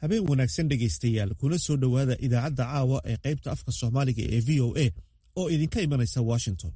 habeen wanaagsan dhegaystayaal kuna soo dhowaada idaacadda caawa ee qaybta afka soomaaliga ee v o a oo idinka imanaysa washington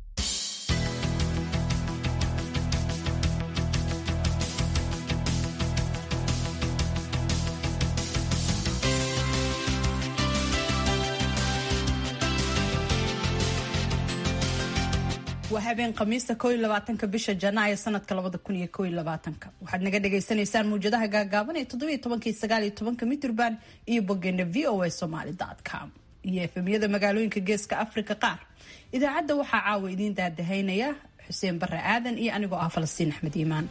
waa habeen khamiista ko iyo labaatanka bisha janaayo sanadka labada kun iyo ko iyo labaatanka waxaad naga dhagaysanaysaan muwjadaha gaagaaban ee toddobiyo tobanka iyo sagaal iyo tobanka mitrban iyo bogeena v o a somaly com iyo efemyada magaalooyinka geeska africa qaar idaacadda waxaa caawa idiin daadahaynaya xuseen bare aadan iyo anigoo ah falastiin axmed iimaan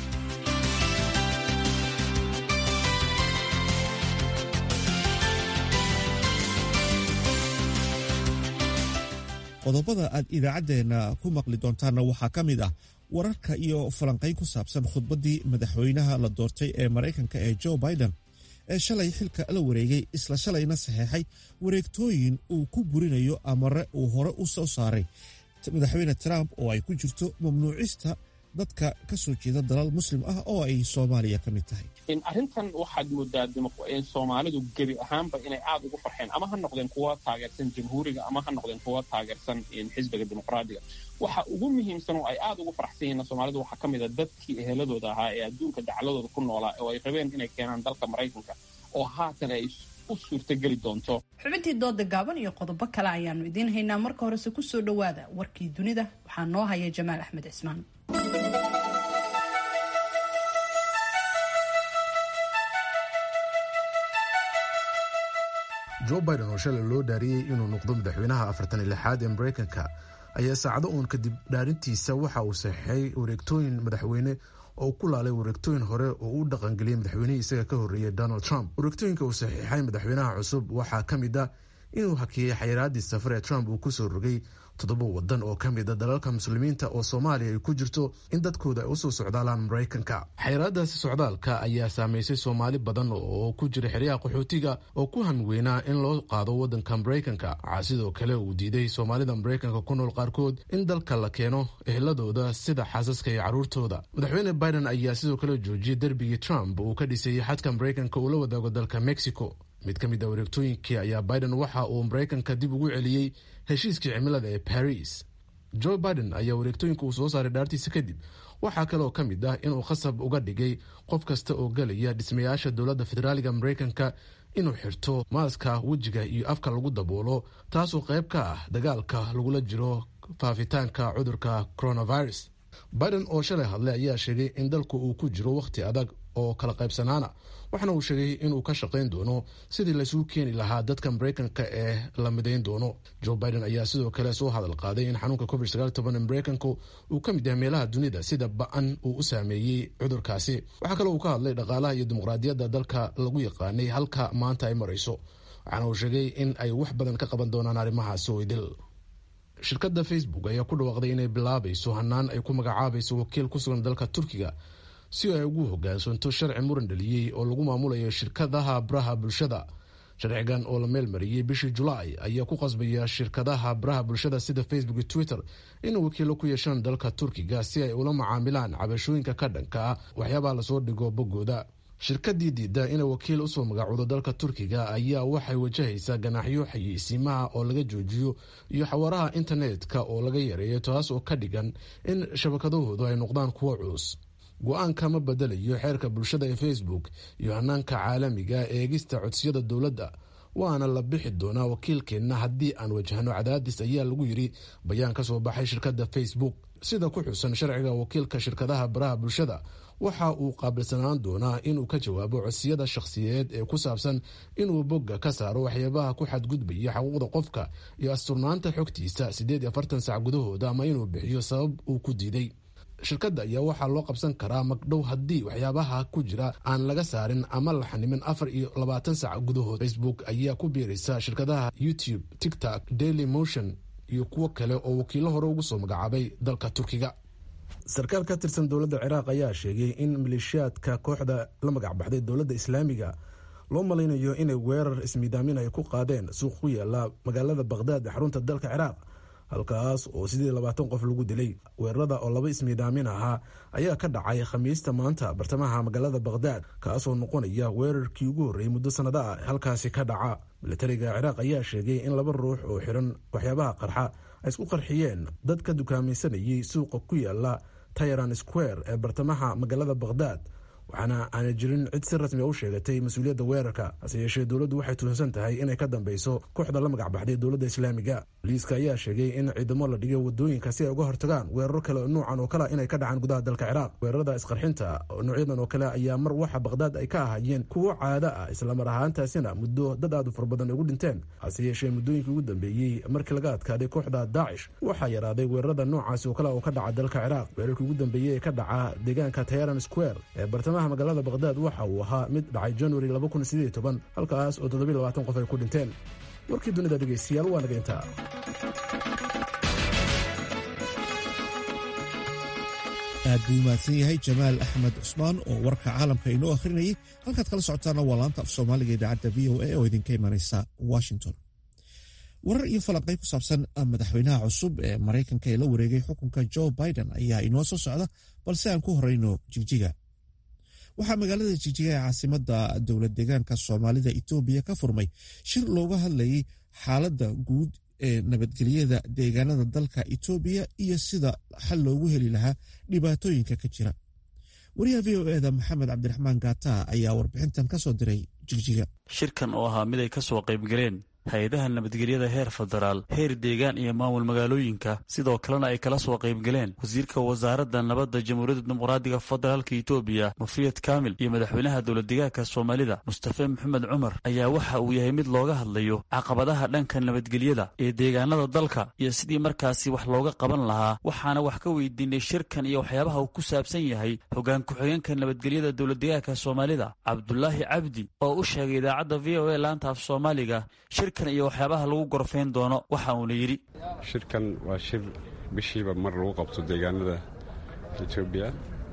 qodobada aad idaacaddeenna ku maqli doontaanna waxaa ka mid ah wararka iyo falanqayn ku saabsan khudbaddii madaxweynaha la doortay ee maraykanka ee joe biden ee shalay xilka la wareegay isla shalayna saxeexay wareegtooyin uu ku burinayo amare uu hore u soo saaray madaxweyne trump oo ay ku jirto mamnuucista dadka ka soo jeeda dalal muslim ah oo ay soomaaliya ka mid tahay arrintan waxaad moodaa soomaalidu gebi ahaanba inay aada ugu farxeen ama ha noqdeen kuwa taageersan jamhuuriga ama ha noqdeen kuwa taageersan xisbiga dimuqraadiga waxa ugu muhiimsan oo ay aada ugu faraxsan yihiin soomaalidu waxaa ka mid a dadkii eheladooda ahaa ee adduunka dacladooda ku noolaa oo ay rabeen inay keenaan dalka maraykanka oo haatan ay u suurtageli doonto xubintii dooda gaaban iyo qodobo kale ayaanu idiin haynaa marka horese kusoo dhowaada warkii dunida waxaa noo haya jamaal axmed cismaan joe biden oo shalay loo dhaariyey inuu noqdo madaxweynaha afartan iyo lixaad ee maraykanka ayaa saacado uun kadib dhaarintiisa waxa uu saxeixay wareegtooyin madaxweyne oo ku laalay wareegtooyin hore oo u dhaqangeliyey madaxweynihii isaga ka horreeyey donald trump wareegtooyinka uu saxiixay madaxweynaha cusub waxaa ka mid ah inuu hakiyey xayiraadii safar ee trump uu kusoo rogay toddoba wadan oo ka mid a dalalka muslimiinta oo soomaaliya ay ku jirto in dadkooda ay usoo socdaalaan maraykanka xayiraadaasi socdaalka ayaa saameysay soomaali badan oo ku jira xeryaha qaxootiga oo ku hamiweynaa in loo qaado wadanka maraykanka waxaa sidoo kale uu diiday soomaalida maraykanka ku nool qaarkood in dalka la keeno eheladooda sida xaasaska iyo carruurtooda madaxweyne biden ayaa sidoo kale joojiyey derbigii trump uu ka dhisayey xadka maraykanka uu la wadaago dalka mexico mid ka mid a wareegtooyinkii ayaa biden waxa uu maraykanka dib ugu celiyey heshiiskii cimilada ee baris joe biden ayaa wareegtooyinka uu soo saaray dhaartiisa kadib waxaa kaleoo ka mid ah inuu khasab uga dhigay qof kasta oo gelaya dhismayaasha dowladda federaaliga maraykanka inuu xirto maaska wejiga iyo afka lagu daboolo taasoo qayb ka ah dagaalka lagula jiro faafitaanka cudurka coronavirus biden oo shalay hadlay ayaa sheegay in dalku uu ku jiro wakhti adag oo kala qaybsanaana waxaana uu sheegay inuu ka shaqayn doono sidii laysugu keeni lahaa dadka maraykanka ee la midayn doono joe biden ayaa sidoo kale soo hadal qaaday in xanuunka covid ee maraykanku uu ka mid yahay meelaha dunida sida ba-an uu u saameeyey cudurkaasi waxaa kale uu ka hadlay dhaqaalaha iyo dimuqraadiyadda dalka lagu yaqaanay halka maanta ay marayso waxaana uu sheegay in ay wax badan ka qaban doonaan arrimahaasi oydil shirkadda facebook ayaa ku dhawaaqday inay bilaabayso hanaan ay ku magacaabayso wakiil ku sugan dalka turkiga si ay ugu hogaansanto sharci muran dhaliyey oo lagu maamulayo shirkadaha baraha bulshada sharcigan oo la meel mariyey bishii julaay ayaa ku qasbaya shirkadaha baraha bulshada sida facebook iyo twitter inay wakiilo ku yeeshaan dalka turkiga si ay ula macaamilaan cabashooyinka ka dhanka ah waxyaabaa lasoo dhigo boggooda shirkadii diida inay wakiil usoo magacoodo dalka turkiga ayaa waxay wajahaysaa ganaaxyo xayeysiimaha oo laga joojiyo iyo xawaaraha internetka oo laga yareeyo taas oo ka dhigan in shabakadahoodu ay noqdaan kuwo culus go-aanka ma bedelayo xeerka bulshada ee facebook iyo hanaanka caalamiga eegista codsiyada dowladda waana la bixi doonaa wakiilkeenna haddii aan wajahno cadaadis ayaa lagu yiri bayaan ka soo baxay shirkadda facebook sida ku xusan sharciga wakiilka shirkadaha baraha bulshada waxa uu qaabilsanaan doonaa inuu ka jawaabo codsiyada shakhsiyeed ee ku saabsan inuu bogga ka saaro waxyaabaha ku xadgudbaya xuquuqda qofka iyo asturnaanta xogtiisa siddeed iyo afartan sac gudahooda ama inuu bixiyo sabab uu ku diiday shirkadda ayaa waxaa loo qabsan karaa magdhow haddii waxyaabaha ku jira aan laga saarin ama la xanimin afar iyo labaatan sac gudahood facebook ayaa ku biiraysa shirkadaha youtube tiktok daily motion iyo kuwo kale oo wakiilo hore ugu soo magacaabay dalka turkiga sarkaal ka tirsan dowladda ciraaq ayaa sheegay in maleeshiyaadka kooxda la magac baxday dowladda islaamiga loo malaynayo inay weerar ismiidaamin ay ku qaadeen suuq ku yaala magaalada baqhdaad ee xarunta dalka ciraaq halkaas oo sidii labaatan qof lagu dilay weerarada oo laba ismiidhaamin ahaa ayaa ka dhacay khamiista maanta bartamaha magaalada bakhdad kaasoo noqonaya weerarkii ugu horreeyey muddo sannado ah halkaasi ka dhaca militariga ciraaq ayaa sheegay in laba ruux oo xiran waxyaabaha qarxa ay isku qarxiyeen dad ka dukaamaysanayay suuqa ku yaala tayran square ee bartamaha magaalada bakhdad waxaana aanay jirin cid si rasmi u sheegatay mas-uuliyadda weerarka hase yeeshee dowladdu waxay tuhunsan tahay inay ka dambeyso kooxda la magac baxday dowladda islaamiga boliiska ayaa sheegay in ciidamo la dhigay wadooyinka si ay uga hortagaan weeraro kale nuucan oo kale inay ka dhacaan gudaha dalka ciraaq weerarada isqarxinta noocyadan oo kale ayaa mar waxa bakhdad ay ka ahaayeen kuwo caado ah islamar ahaantaasina muddo dad aad u fara badan ay ugu dhinteen hase yeeshee muddooyinkii ugu dambeeyey markii laga adkaaday kooxda daacish waxaa yaraaday weerarada noocaasi oo kale oo ka dhaca dalka ciraaq weerarkii ugu dambeeyey ee ka dhaca deegaanka tayran square ee bartamaha magaalada bakhdad waxa uu ahaa mid dhacay januari halkaas oo qof ay ku dhinteen warkii dunida dhegeystayaal waa naga intaa aad buu umahadsan yahay jamaal axmed cusmaan oo warka caalamka inoo akhrinayay halkaad kala socotaana waa laanta af soomaaliga idaacadda v o a oo idinka imanaysa washington warar iyo falanqay ku saabsan madaxweynaha cusub ee maraykanka ee la wareegay xukunka joe biden ayaa inoo soo socda balse aan ku horeyno jigjiga waxaa magaalada jigjiga ee caasimada dowlad deegaanka soomaalida etoobiya ka furmay shir looga hadlayay xaaladda guud ee nabadgelyada deegaanada dalka etoobiya iyo sida xal loogu heli lahaa dhibaatooyinka ka jira wariyaha v o eda maxamed cabdiraxmaan gaata ayaa warbixintan ka soo diray jigjiga shirkan oo ahaa mid ay ka soo qaybgaleen hay-adaha nabadgelyada heer federaal heer deegaan iyo maamul magaalooyinka sidoo kalena ay kala soo qaybgaleen wasiirka wasaaradda nabadda jamhuuriyadda dimuqraadiga federaalka etoobiya mufriyad kaamil iyo madaxweynaha dowladdegaanka soomaalida mustafe maxamed cumar ayaa waxa uu yahay mid looga hadlayo caqabadaha dhanka nabadgelyada ee deegaanada dalka iyo sidii markaasi wax looga qaban lahaa waxaana wax ka weydiinay shirkan iyo waxyaabaha uu ku saabsan yahay hoggaan ku-xigeenka nabadgelyada dowladdegaanka soomaalida cabdulaahi cabdi oo u sheegay idaacadda v o a laanta af soomaaliga shirkan iyo waxyaabaha lagu gorfayn doono waxa uuna yidhi shirkan waa shir bishiiba mar lagu qabto deegaanada etoobiya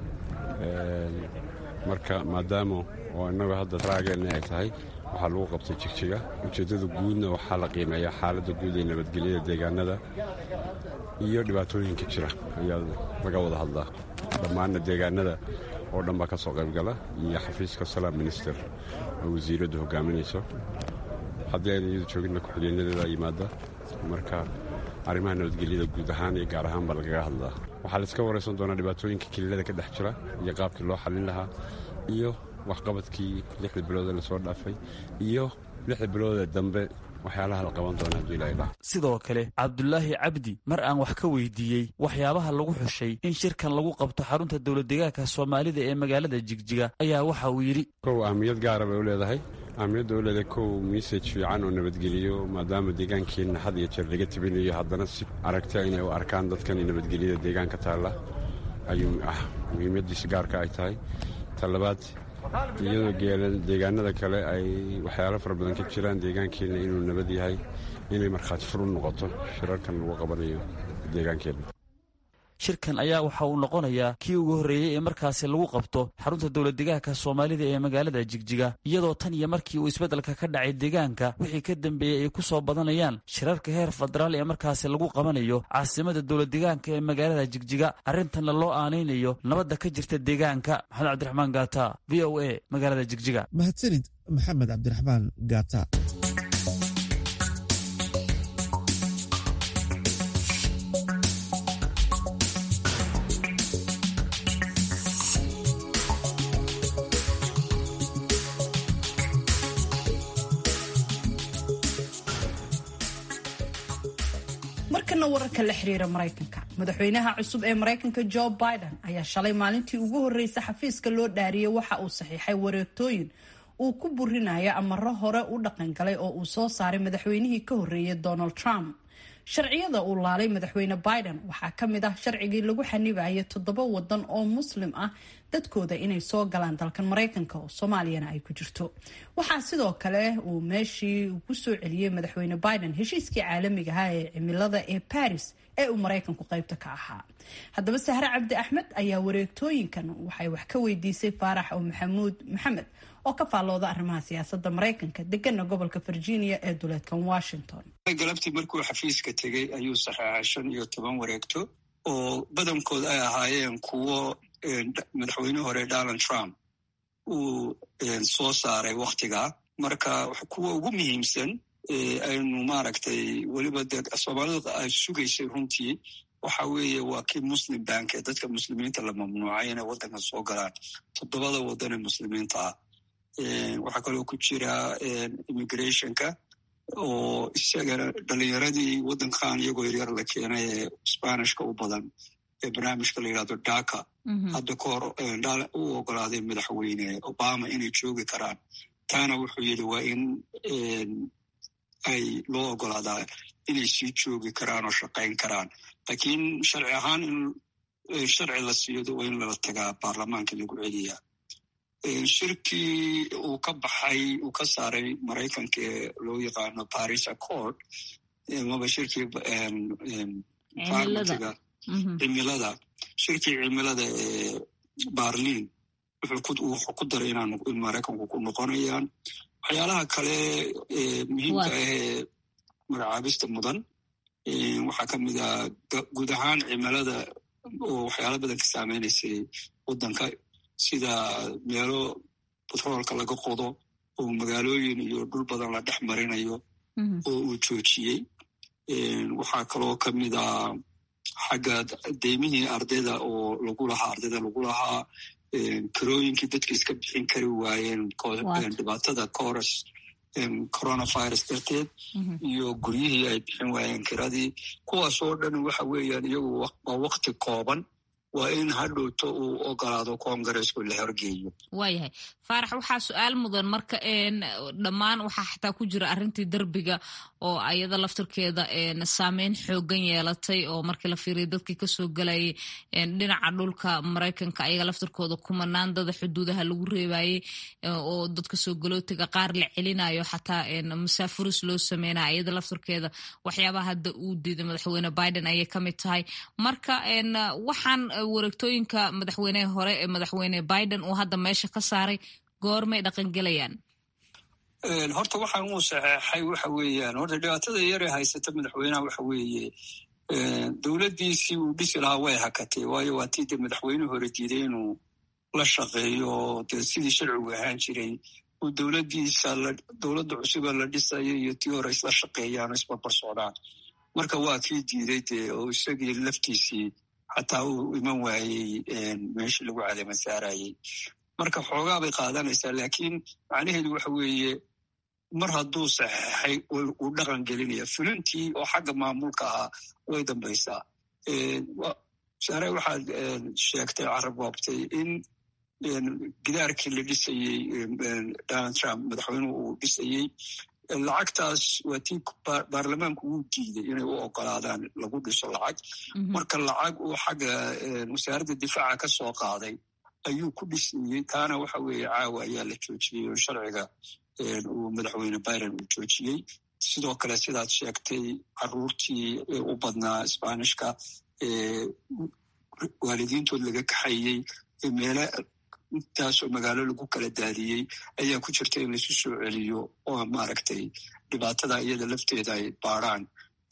marka maadaama oo innagu hadda raageena ay tahay waxaa lagu qabtay jigjiga ujeeddada guudna waxaa la qiimeeyaa xaaladda guud ee nabadgelyada deegaanada iyo dhibaatooyinka jira ayaa laga wada hadlaa dhammaanna deegaanada oo dhan baa ka soo qaybgala iyo xafiiska salaam minister oo wasiiraddu hogaaminayso haddii ayna iyadu jooginna ku-xigeenadeeda yimaada marka arrimaha nabadgelyada guud ahaan iyo gaar ahaan baa lagaga hadlaa waxaa laiska waraysan doonaa dhibaatooyinka keliilada ka dhex jira iyo qaabkii loo xallin lahaa iyo waxqabadkii lixda biloodee lasoo dhaafay iyo lixda biloodee dambe waxyaalaha la qaban doona hadduu ilaha dhaha sidoo kale cabdulaahi cabdi mar aan wax ka weydiiyey waxyaabaha lagu xushay in shirkan lagu qabto xarunta dowladdegaanka soomaalida ee magaalada jigjiga ayaa waxa uu yidhi kow ahmiyad gaara bay u leedahay ahmiyadda u leedahay kow misaj fiican oo nabadgeliyo maadaama deegaankeenna had iyo jeer laga tibinayo haddana si aragta inay u arkaan dadkan nabadgelyada deegaanka taalla ayuu ah muhiimaddiisa gaarka ay tahay talabaad iyadoo geelan deegaanada kale ay waxyaalo fara badan ka jiraan deegaankeenna inuu nabad yahay inay markhaati fur u noqoto shirarkan lagu qabanayo deegaankeenna shirkan ayaa waxa uu noqonayaa kii ugu horreeyey ee markaasi lagu qabto xarunta dowladdegaanka soomaalida ee magaalada jigjiga iyadoo tan iyo markii uu isbeddelka ka dhacay deegaanka wixii ka dambeeyey ay ku soo badanayaan shirarka heer federaal ee markaasi lagu qabanayo caasimada dowladdegaanka ee magaalada jigjiga arrintanna loo aanaynayo nabadda ka jirta deegaanka maxamed cabdiraxmaan gaata v o a magaalada jigjiga mahadsanid maxamed cabdiraxmaan gaata markana wararka la xiriira maraykanka madaxweynaha cusub ee maraykanka joe biden ayaa shalay maalintii ugu horreysay xafiiska loo dhaariyey waxa uu saxiixay wareegtooyin uu ku burinayo amaro hore u dhaqangalay oo uu soo saaray madaxweynihii ka horreeyay donald trump sharciyada uu laalay madaxweyne biden waxaa ka mid ah sharcigii lagu xanibayay toddoba wadan oo muslim ah dadkooda inay soo galaan dalkan maraykanka oo soomaaliyana ay ku jirto waxaa sidoo kale uu meeshii ku soo celiyey madaxweyne biden heshiiskii caalamiga ahaa ee cimilada ee baris ee uu maraykanku qaybta ka ahaa haddaba sahre cabdi axmed ayaa wareegtooyinkan waxay wax ka weydiisay faarax oo maxamuud maxamed oo ka faallooda arrimaha siyaasadda maraykanka degana gobolka virginia ee duleedkan washington galabtii markuu xafiiska tegey ayuu saxeexay shan iyo toban wareegto oo badankood ay ahaayeen kuwo madaxweyne hore donald trump uu soo saaray wakhtigaa marka kuwa ugu muhiimsan aynu maaragtay weliba de soomaalida ay sugaysay runtii waxa weeye waa kii muslim bank ee dadka muslimiinta la mamnuucay inay waddanka soo galaan toddobada waddan ee muslimiinta ah waxaa kaloo ku jira immigrationka oo isagana dhalinyaradii waddankan iyagoo yaryar la keenay ee sbanishka u badan ee barnaamijka la yidhahdo daka hadda ka hor u ogolaaday madaxweyne obama inay joogi karaan taana wuxuu yidhi waa in ay loo ogolaadaa inay sii joogi karaan oo shaqayn karaan laakiin sharci ahaan in sharci la siiyodo waa in lala tagaa baarlamaanka lagu celiyaa shirkii uu ka baxay uu ka saaray maraykanka ee loo yaqaano paris accord maba shirkii farmatiga cimilada shirkii cimilada ee barlin wuxuu ku daray in maraykanku ku noqonayaan waxyaalaha kale muhiimka ahee magacaabista mudan waxaa ka mid ah guud ahaan cimilada oo waxyaala badan ka saameynaysay waddanka sida meelo batroolka laga qodo oo magaalooyin iyo dhul badan la dhex marinayo oo uu joojiyey waxaa kaloo ka mid ah xagga deymihii ardayda oo lagu lahaa ardayda lagu lahaa karooyinkii dadka iska bixin kari waayeen dhibaatada coros coronavirus darteed iyo guryihii ay bixin waayeen kiradii kuwaas oo dhan waxa weeyaan iyagu waa wakti kooban waa in hadhowto uu ogolaado congaresku la horgeeyo waayahay faarax waxaa su-aal mudan marka dhammaan waxaa xataa ku jira arrintii derbiga oo ayada laftirkeeda saameyn xoogan yeelatay oo markii la fiiriya dadkii kasoo galayay dhinaca dhulka maraykanka ayaga laftirkooda kumanaan dada xuduudaha lagu reebayey oo dadka soo galootiga qaar la celinayo xataa masaafuris loo sameynaya ayada laftirkeeda waxyaabaha hadda uu diiday madaxweyne biden ayay kamid tahay marka waxaan wareegtooyinka madaxweyneha hore ee madaxweyne biden uu hadda meesha ka saaray goormay dhaqangelayaan horta waxaan uu saxeexay waxa weeyaan horta dhibaatada yare haysata madaxweynaha waxa weeye dowladdiisii uu dhisi lahaa way hakatay waayo waa tii de madaxweynuhu hore diiday inuu la shaqeeyo de sidii sharcigu ahaan jiray uu dowladdiisa dowladda cusuba la dhisayo iyo tii hore isla shaqeeyaan oo isbarbar socdaan marka waa kii diiday dee oo isagii laftiisii xataa uu iman waayey meeshii lagu caleema saarayey marka xoogaa bay qaadanaysaa laakiin macnaheedu waxa weeye mar hadduu saxeexay uu dhaqan gelinaya fulintii oo xagga maamulka ahaa way dambaysaa saare waxaad sheegtay carabwaabtay in gidaarkii la dhisayey donald trump madaxweynuhu uu dhisayey lacagtaas waa tii baarlamaanku wuu diiday inay u ogolaadaan lagu dhiso lacag marka lacag uu xagga wasaaradda difaaca ka soo qaaday ayuu ku dhisayey taana waxa weeye caawa ayaa la joojiyey oo sharciga uu madaxweyne biden uu joojiyey sidoo kale sidaad sheegtay caruurtii u badnaa sbanishka waalidiintood laga kaxayey meele intaasoo magaalo lagu kala daadiyey ayaa ku jirta in laisu soo celiyo oo maaragtay dhibaatada iyada lafteeda ay baaraan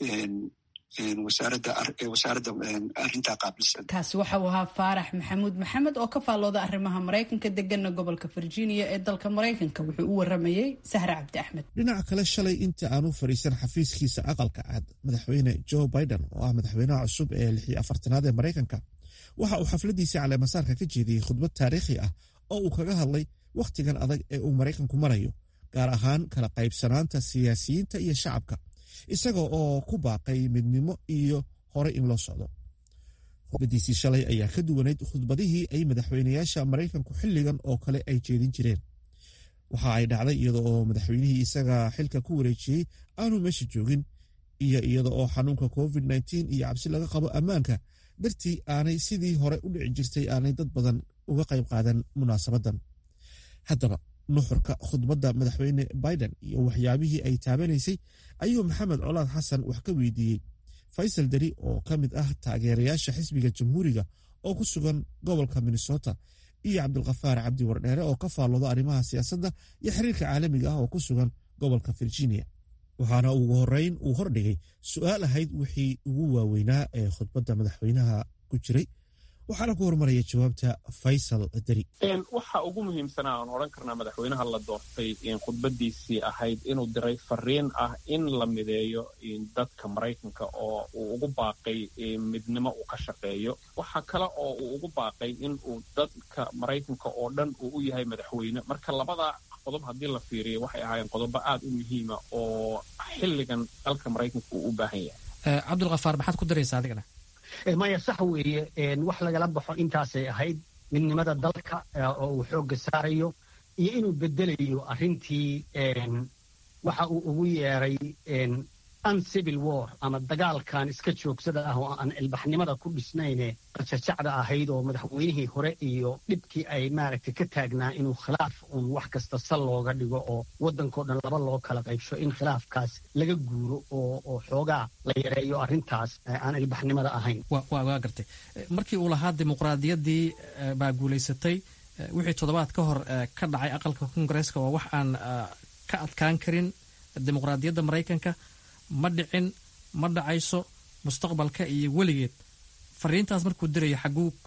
wasaaradda arrintaa qaabilsan kaasi waxa uu ahaa faarax maxamuud maxamed oo ka faallooda arrimaha maraykanka degana gobolka virginia ee dalka maraykanka wuxuu u waramayey sahre cabdi axmed dhinaca kale shalay inta aanu fadhiisan xafiiskiisa aqalka cad madaxweyne joe biden oo ah madaxweynaha cusub ee lix iyo afartanaad ee maraykanka waxa uu xafladiisii caleemasaarka ka jeediyey khudbad taariikhi ah oo uu kaga hadlay wakhtigan adag ee uu maraykanku marayo gaar ahaan kala qaybsanaanta siyaasiyiinta iyo shacabka isaga oo ku baaqay midnimo iyo hore in loo socdo khudbadiisii shalay ayaa ka duwanayd khudbadihii ay madaxweynayaasha maraykanku xilligan oo kale ay jeedin jireen waxa ay dhacday iyada oo madaxweynihii isaga xilka ku wareejiyey aanu meesha joogin iyo iyada oo xanuunka covid iyo cabsi laga qabo ammaanka dartii aanay sidii hore u dhici jirtay aanay dad badan uga qayb qaadan munaasabadan haddaba nuxurka khudbadda madaxweyne biden iyo waxyaabihii ay taabanaysay ayuu maxamed colaad xasan wax ka weydiiyey faysal deri oo ka mid ah taageerayaasha xisbiga jamhuuriga oo ku sugan gobolka minnesota iyo cabdulkhafaar cabdi wardheere oo ka faallooda arrimaha siyaasadda iyo xiriirka caalamiga ah oo ku sugan gobolka virginia waxaana ugu horeyn uu hordhigay su'aal ahayd wixii ugu waaweynaa ee khudbadda madaxweynaha ku jiray waxaana ku horumaraya jawaabta faysal deri waxa ugu muhiimsanaa aan odhan karnaa madaxweynaha la doortay khudbadiisii ahayd inuu diray fariin ah in la mideeyo dadka maraykanka oo uu ugu baaqay midnimo uu ka shaqeeyo waxa kale oo uu ugu baaqay in uu dadka maraykanka oo dhan uu u yahay madaxweyne marka labada qodob haddii la fiiriyo waxay ahaayeen qodobo aad u muhiima oo xilligan dalka maraykanka uu u baahan yahay cabdulkhafaar maxaad ku daraysaa adigana maya sax weeye wax lagala baxo intaasay ahayd midnimada dalka oo uu xoogga saarayo iyo inuu bedelayo arrintii waxa uu ugu yeeray uncivil war ama dagaalkan iska joogsada ah oo aan ilbaxnimada ku dhisnayne qajajacda ahayd oo madaxweynihii hore iyo dhibkii ay maaragtay ka taagnaa inuu khilaaf uun wax kasta sal looga dhigo oo waddankao dhan laba loo kala qaybsho in khilaafkaas laga guuro oo xoogaa la yareeyo arrintaas aan ilbaxnimada ahayn waa gartay markii uu lahaa dimuqraadiyaddii baa guulaysatay wixii toddobaad ka hor ka dhacay aqalka kongareeska waa wax aan ka adkaan karin dimuqraadiyadda maraykanka ma dhicin ma dhacayso mustaqbalka iyo weligeed fariintaas markuu diraya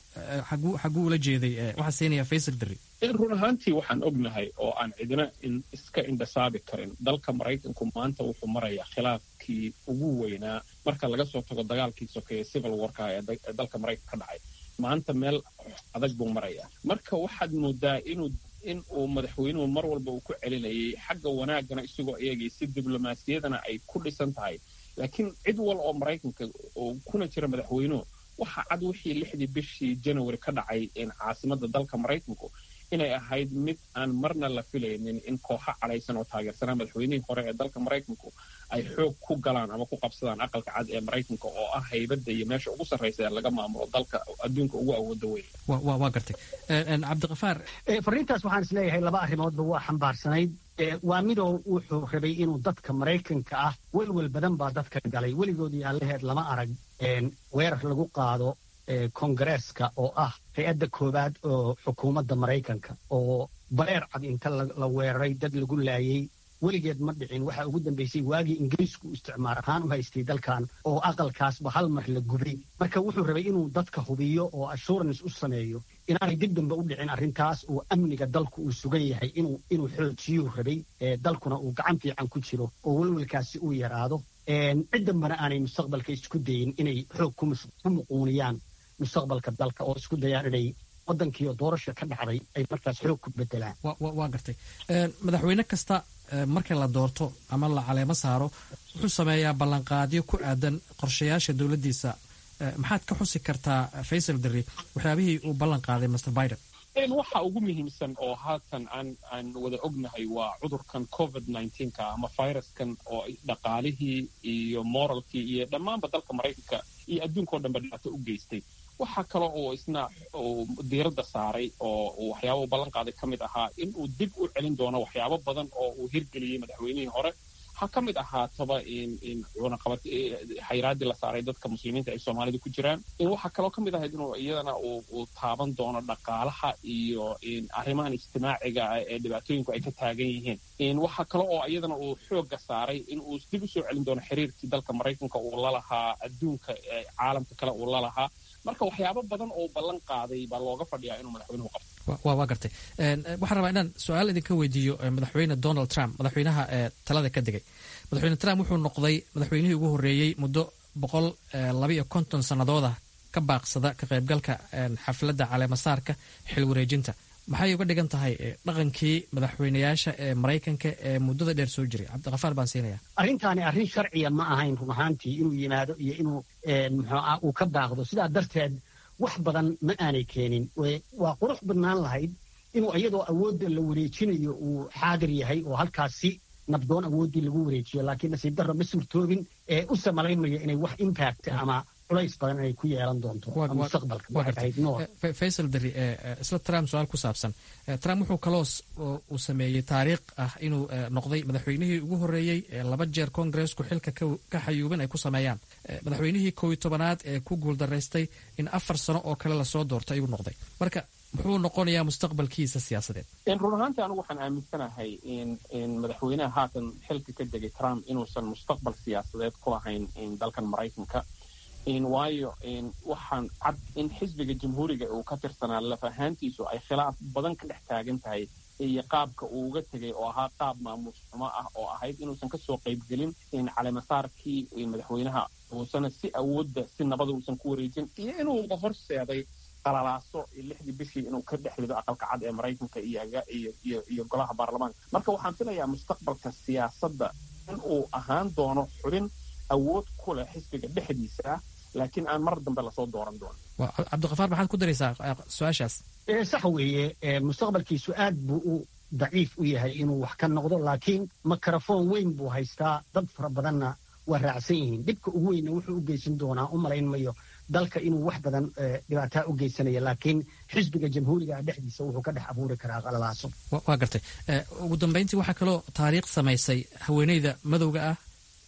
xaguu ula jeeday waxaa siinaya faysal deri run ahaantii waxaan ognahay oo aan cidina iska indhasaabi karin dalka maraykanku maanta wuxuu marayaa khilaafkii ugu weynaa marka laga soo tago dagaalkii sokeeye civil warka ee dalka maraykanka ka dhacay maanta meel adag buu marayaa marka waxaad moodaa inuu in uu madaxweynuhu mar walba uu ku celinayay xagga wanaagana isagoo eegay si diblomaasiyadana ay ku dhisan tahay laakiin cid wal oo maraykanka oo kuna jira madaxweynuhu waxa cad wixii lixdii bishii janawari ka dhacay caasimadda dalka maraykanku inay ahayd mid aan marna la filaynin in kooxo cadhaysan oo taageersanaa madaxweynihii hore ee dalka maraykanku ay xoog ku galaan ama ku qabsadaan aqalka cad ee maraykanka oo ah haybadda iyo meesha ugu sarraysa ee laga maamulo dalka adduunka ugu awooda weyn waa gartay cabdikafaar fariintaas waxaan is leeyahay laba arrimoodba waa xambaarsanayd waa midoo wuxuu rabay inuu dadka maraykanka ah welwel badan baa dadka galay weligoodii allaheed lama arag weerar lagu qaado kongareeska oo ah hay-adda koowaad oo xukuumadda maraykanka oo bareer cad inta la weeraray dad lagu laayey weligeed ma dhicin waxaa ugu dambaysay waagii ingiriisku isticmaar ahaan u haystay dalkan oo aqalkaasba hal mar la gubay marka wuxuu rabay inuu dadka hubiyo oo assurance u sameeyo inaanay dib dambe u dhicin arrintaas oo amniga dalku uu sugan yahay inuu xoojiyuu rabay dalkuna uu gacan fiican ku jiro oo welwelkaasi uu yaraado cid dambana aanay mustaqbalka isku dayin inay xoog ku muquuniyaan mustaqbalka dalka oo isku dayaan inay waddankiioo doorasha ka dhacday ay markaas xoog ku bedelaan waa gartay madaxweyne kasta marka la doorto ama la caleemo saaro wuxuu sameeyaa ballanqaadyo ku aadan qorshayaasha dowladdiisa maxaad ka xusi kartaa faysal deri waxyaabihii uu ballan qaaday master biden waxa ugu muhiimsan oo haatan aan aan wada ognahay waa cudurkan covid nka ama viruskan oo dhaqaalihii iyo moralkii iyo dhammaanba dalka maraykanka iyo adduunka o dhanba dhibaato u geystay waxaa kale oo isna diiradda saaray oo waxyaaba u ballan qaaday ka mid ahaa in uu dib u celin doono waxyaabo badan oo uu hirgeliyey madaxweynihii hore ha ka mid ahaataba cunaqabad xayraaddii la saaray dadka muslimiinta ay soomaalida ku jiraan waxaa kaloo ka mid ahayd inuu iyadana uu taaban doono dhaqaalaha iyo arrimahan ijtimaaciga ah ee dhibaatooyinku ay ka taagan yihiin waxaa kale oo iyadana uu xoogga saaray in uu dib u soo celin doono xiriirkii dalka maraykanka uu la lahaa adduunka caalamka kale uu la lahaa marka waxyaabo badan oo ballan qaaday baa looga fadhiyaa inuu madaxweynuhu qabto waa gartay waxaan rabaa inaan su-aal idinka weydiiyo madaxweyne donald trump madaxweynaha talada ka degay madaxweyne trump wuxuu noqday madaxweynihii ugu horreeyey muddo boqol labaiyo konton sannadooda ka baaqsada ka qaybgalka xafladda caleemasaarka xil wareejinta maxay uga dhigan tahay dhaqankii madaxweynayaasha ee maraykanka ee muddada dheer soo jiray cabdikafaar baan siinaya arrintaani arrin sharciya ma ahayn run ahaantii inuu yimaado iyo inuu muxuuah uu ka baaqdo sidaa darteed wax badan ma aanay keenin waa qurux badnaan lahayd inuu iyadoo awoodda la wareejinayo uu xaadir yahay oo halkaas si nabdoon awooddii lagu wareejiyo laakiin nasiib darro ma suurtoobin ee u samalaynmaya inay wax impact ama culays badan inay ku yeelan doonto mustaqbalka waxay tahay noor faysal dari isla trump su-aal ku saabsan trump wuxuu kaloo uu sameeyey taariikh ah inuu noqday madaxweynihii ugu horreeyey laba jeer kongareesku xilka ka xayuubin ay ku sameeyaan madaxweynihii kow iyo tobanaad ee ku guuldaraystay in afar sano oo kale lasoo doorto ayuu noqday marka muxuu noqonayaa mustaqbalkiisa siyaasadeed run ahaantii anigu waxaan aaminsanahay in madaxweynaha haatan xilka ka degay trump inuusan mustaqbal siyaasadeed ku lahayn dalkan maraykanka waayo waxaan cad in xisbiga jamhuuriga uu ka tirsanaa laf ahaantiisu ay khilaaf badan ka dhex taagan tahay iyo qaabka uu uga tegay oo ahaa qaab maamuus xumo ah oo ahayd inuusan kasoo qaybgelin caleemasaarkii madaxweynaha uusana si awoodda si nabada uusan ku wareejin iyo inuu horseeday qalalaaso lixdii bishii inuu ka dhex rido aqalka cad ee maraykanka iyo golaha baarlamaanka marka waxaan filayaa mustaqbalka siyaasadda in uu ahaan doono xubin awood ku leh xisbiga dhexdiisa ah laakiin aan mar dambe lasoo dooran doonin cabdikafaar maxaad ku daraysaa su-aashaas sax weeye mustaqbalkiisu aad buu u daciif u yahay inuu wax ka noqdo laakiin mikrofon weyn buu haystaa dad fara badanna waa raacsan yihiin dhibka ugu weynna wuxuu u geysan doonaa u malayn mayo dalka inuu wax badan dhibaataa u geysanaya laakiin xisbiga jamhuuriga dhexdiisa wuxuu ka dhex abuuri karaa qalalaaso waa gartay ugu dambayntii waxaa kaloo taariikh samaysay haweeneyda madowga ah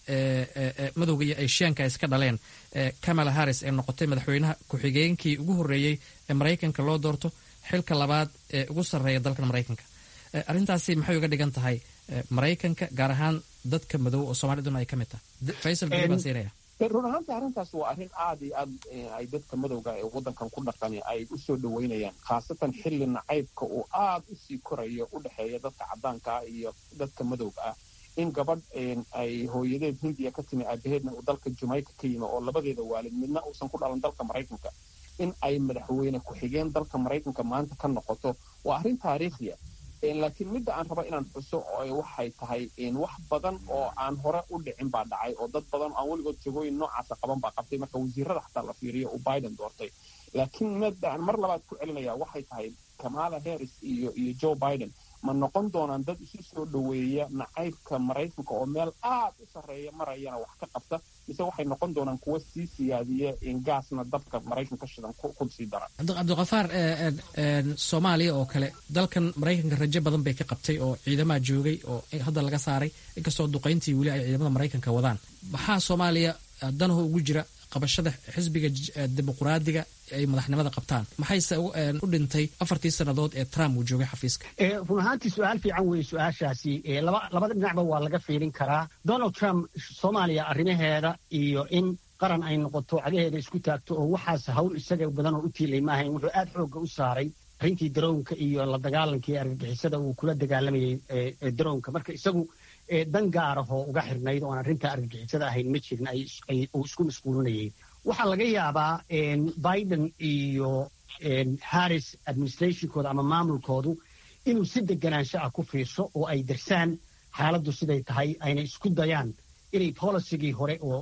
madowga iyo eshiyaanka ay iska dhaleen kamala harris ee noqotay madaxweynaha ku-xigeenkii ugu horreeyey ee maraykanka loo doorto xilka labaad ee ugu sarreeya dalkan maraykanka arrintaasi maxay uga dhigan tahay maraykanka gaar ahaan dadka madow oo soomaaliduna ay ka mid tahay faysal beri baan siinaya run ahaanta arrintaas waa arrin aad iyo aad ay dadka madowga ee waddankan ku dhaqani ay u soo dhoweynayaan khaasatan xilli nacaybka uu aad u sii korayo u dhexeeya dadka caddaanka ah iyo dadka madowga ah in gabadh ay hooyadeed hindiya ka timi aabaheedna uu dalka jamaica ka yimi oo labadeeda waalid midna uusan ku dhalan dalka maraykanka in ay madaxweyne ku-xigeen dalka maraykanka maanta ka noqoto waa arrin taariikhiya laakiin midda aan raba inaan xuso waxay tahay wax badan oo aan hore u dhicin baa dhacay oo dad badan aan weligood jagooyin noocaasa qaban baa qabtay marka wasiirada xataa la fiiriyo uu biden doortay laakiin midda aan mar labaad ku celinaya waxay tahay kamala harris iyo iyo joe biden ma noqon doonaan dad isu soo dhoweeya nacaybka maraykanka oo meel aad u sarreeya marayana wax ka qabta mise waxay noqon doonaan kuwa sii siyaadiya gaasna dabka maraykanka shidan ku sii dara cabdikafaar soomaaliya oo kale dalkan maraykanka rajo badan bay ka qabtay oo ciidamaha joogay oo hadda laga saaray inkastoo duqayntii weli ay ciidamada maraykanka wadaan maxaa soomaaliya danaho ugu jira qabashada xisbiga dimuqraadiga ay madaxnimada qabtaan maxayse u dhintay afartii sannadood ee trump uu joogay xafiiska run ahaantii su-aal fiican weeye su-aashaasi labada dhinacba waa laga fiirin karaa donald trump soomaaliya arrimaheeda iyo in qaran ay noqoto cagaheeda isku taagto oo waxaas hawl isaga badan oo u tiilay maahayn wuxuu aad xoogga u saaray arrintii daroonka iyo la dagaalankii argagixisada uu kula dagaalamayay daroonka marka isagu dan gaarahoo uga xirnayd oon arrinta argagixisada ahayn ma jirin uu isku masquulinayay waxaa laga yaabaa biden iyo harris administrationkooda ama maamulkoodu inuu si deganaansho ah ku fiirso oo ay darsaan xaaladdu siday tahay ayna isku dayaan inay bolisigii hore oo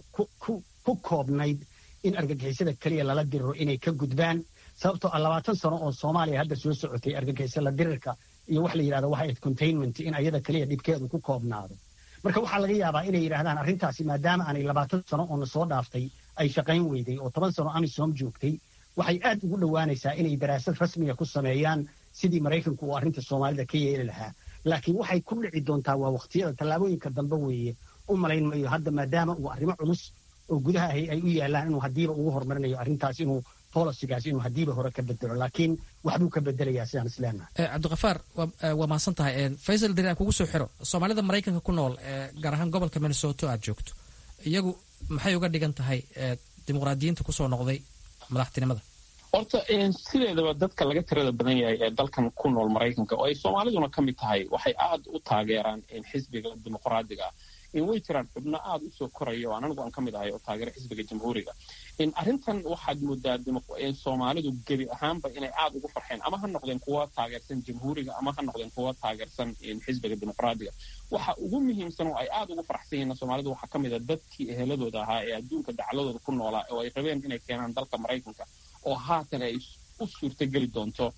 ku koobnayd in argagixisada keliya lala diriro inay ka gudbaan sababtoo ah labaatan sano oo soomaaliya hadda soo socotay argagixisala dirirka iyo wax la yidhahdo waxa ayd containment in ayada keliya dhibkeedu ku koobnaado marka waxaa laga yaabaa inay yidhahdaan arrintaasi maadaama aanay labaatan sano oo na soo dhaaftay ay shaqayn weyday oo toban sano amisom joogtay waxay aad ugu dhowaanaysaa inay daraasad rasmiga ku sameeyaan sidii maraykanku uu arrinta soomaalida ka yeeli lahaa laakiin waxay ku dhici doontaa waa wakhtiyada tallaabooyinka dambe weeye u malayn mayo hadda maadaama uu arrimo culus oo gudaha ahi ay u yaalaan inuu haddiiba ugu horumarinayo arrintaas inuu bolisigaas inuu haddiiba hore ka bedelo laakiin waxbuu ka bedelayaa sidaan isleenahay cabdikafaar waa mahadsan tahay faysal deri aan kugu soo xiro soomaalida maraykanka ku nool gaar ahaan gobolka minnesoto aad joogto iyagu maxay uga dhigan tahay dimuqraadiyiinta kusoo noqday madaxtinimada horta sideedaba dadka laga tirada badan yahay ee dalkan ku nool maraykanka oo ay soomaaliduna ka mid tahay waxay aad u taageeraan xisbiga dimuqraadiga in way jiraan xubno aad u soo koraya oo anigu aan ka mid ahay oo taageera xisbiga jamhuuriga arrintan waxaad moodaa soomaalidu gebi ahaanba inay aad ugu farxeen ama ha noqdeen kuwa taageersan jamhuuriga ama ha noqdeen kuwa taageersan xisbiga dimuqraadiga waxa ugu muhiimsan oo ay aad ugu faraxsan yihiin soomaalidu waxaa ka mid a dadkii eheladooda ahaa ee adduunka dacladooda ku noolaa oo ay rabeen inay keenaan dalka maraykanka oo haatan ay u suurtageli doonto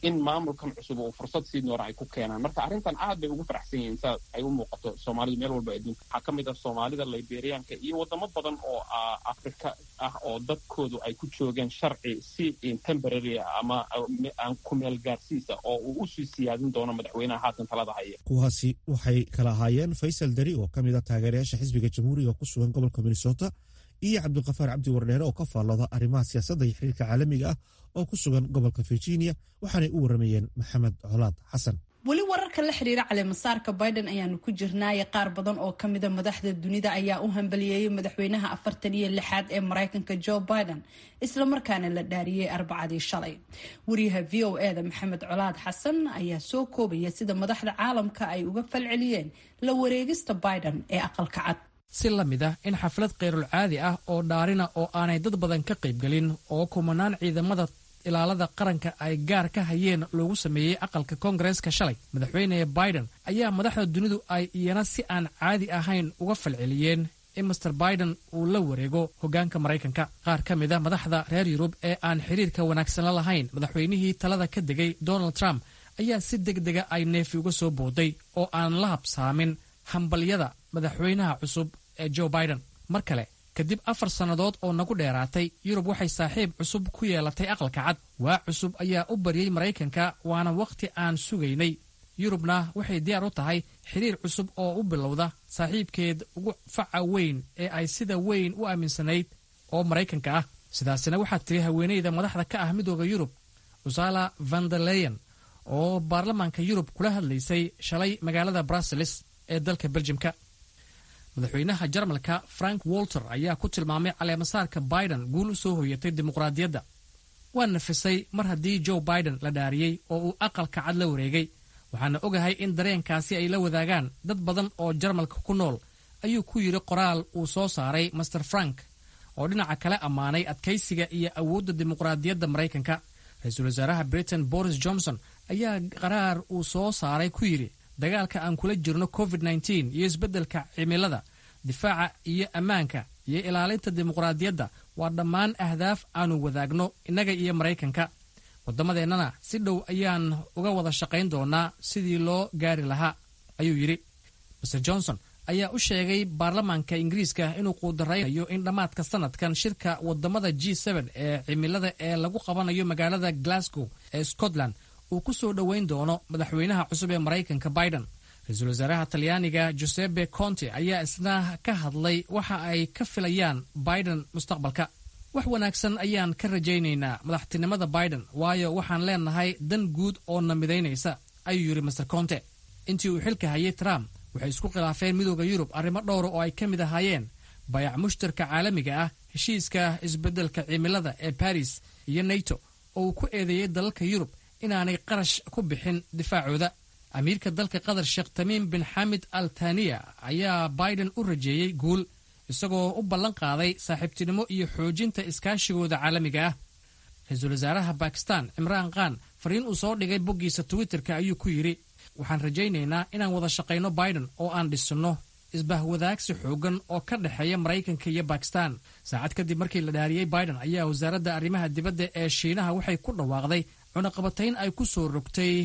in maamulkan cusub uu fursad sii doona ay ku keenaan marka arrintan aad bay ugu faraxsan yihiin saa ay u muuqato soomaalidu meel walba adduunka waxaa ka mid ah soomaalida liberianka iyo wadamo badan oo afrika ah oo dadkoodu ay ku joogeen sharci si temporary ama aan kumeel gaarsiisa oo uu usii siyaadin doono madaxweynaha haatan talada haya kuwaasi waxay kala ahaayeen faysal dari oo ka mid a taageerayaasha xisbiga jamhuuriga ku sugan gobolka minnesota iyo cabdulkafaar cabdi wardheere oo ka faallooda arrimaha siyaasadda iyo xiriirka caalamiga ah oo ku sugan gobolka virginia waxaanay u warramayeen maxamed colaad xasan weli wararka la xiriira caleemasaarka biden ayaanu ku jirnaaye qaar badan oo kamida madaxda dunida ayaa u hambaliyeeyay madaxweynaha afartan iyo lixaad ee mareykanka joe biden islamarkaana la dhaariyey arbacadii shalay wariyaha v o eda maxamed colaad xasan ayaa soo koobaya sida madaxda caalamka ay uga falceliyeen la wareegista biden ee aqalka cad si la mid ah in xaflad khayrul caadi ah oo dhaarina oo aanay dad badan ka qaybgelin oo kumanaan ciidamada ilaalada qaranka ay gaar ka hayeen loogu sameeyey aqalka koongareeska shalay madaxweyne biden ayaa madaxda dunidu ay iyana si aan caadi ahayn uga falceliyeen in master biden uu la wareego hoggaanka maraykanka qaar ka mid a madaxda reer yurub ee aan xiriirka wanaagsan la lahayn madaxweynihii talada ka degay donald trump ayaa si deg dega ay neefi uga soo booday oo aan la habsaamin hambalyada madaxweynaha cusub ee joe biden mar kale kadib afar sannadood oo nagu dheeraatay yurub waxay saaxiib cusub ku yeelatay aqalka cad waa cusub ayaa u baryey maraykanka waana wakhti aan sugaynay yurubna waxay diyaar u tahay xiriir cusub oo u bilowda saaxiibkeed ugu faca weyn ee ay sida weyn u aaminsanayd oo maraykanka ah sidaasina waxaa tiri haweeneyda madaxda ka ah midooda yurub usala vandeleyen oo baarlamaanka yurub kula hadlaysay shalay magaalada brussels ee dalka beljimka madaxweynaha jarmalka frank walter ayaa ku tilmaamay caleemasaarka biden guul u soo hoyatay dimuqraadiyadda waa nafisay mar haddii joe biden la dhaariyey oo uu aqalka cad la wareegay waxaana ogahay in dareenkaasi ay la wadaagaan dad badan oo jarmalka ku nool ayuu ku yidhi qoraal uu soo saaray master frank oo dhinaca kale ammaanay adkaysiga iyo awoodda dimuqraadiyadda maraykanka ra-iisul wasaaraha britain boris johnson ayaa qaraar uu soo saaray ku yidhi dagaalka aan kula jirno covid nteen iyo isbeddelka cimilada difaaca iyo ammaanka iyo ilaalinta dimuqraadiyadda waa dhammaan ahdaaf aanu wadaagno innaga iyo maraykanka wadamadeennana si dhow ayaan uga wada shaqayn doonaa sidii loo gaari lahaa ayuu yidhi master johnson ayaa u sheegay baarlamaanka ingiriiska inuu quudaraynayo in dhammaadka sanadkan shirka wadamada g ee cimilada ee lagu qabanayo magaalada glasgow ee scotland uu ku soo dhoweyn doono madaxweynaha cusub ee maraykanka biden ra-iisul wasaaraha talyaaniga josepe conte ayaa isna ka hadlay waxa ay ka filayaan biden mustaqbalka wax wanaagsan ayaan ka rajaynaynaa madaxtinimada biden waayo waxaan leenahay dan guud oo na midaynaysa ayuu yidhi master conte intii uu xilka hayay trump waxay isku khilaafeen midooda yurub arrimo dhowra oo ay ka mid ahaayeen bayac mushtarka caalamiga ah heshiiska isbeddelka cimilada ee baris iyo nato oo uu ku eedeeyey dalalka yurub inaanay qarash ku bixin difaacooda amiirka dalka qatar sheekh tamiim bin xamid al taniya ayaa biden u rajeeyey guul isagoo u ballan qaaday saaxiibtinimo iyo xoojinta iskaashigooda caalamiga ah ra-iisul wasaaraha bakistan cimraan khan fariin uu soo dhigay boggiisa twitterka ayuu ku yidhi waxaan rajaynaynaa inaan wada shaqayno biden oo aan dhisinno isbahwadaagsi xoogan oo ka dhexeeya maraykanka iyo bakistan saacad kadib markii la dhaariyey biden ayaa wasaaradda arrimaha dibadda ee shiinaha waxay ku dhawaaqday cunaqabatayn ay ku soo rogtay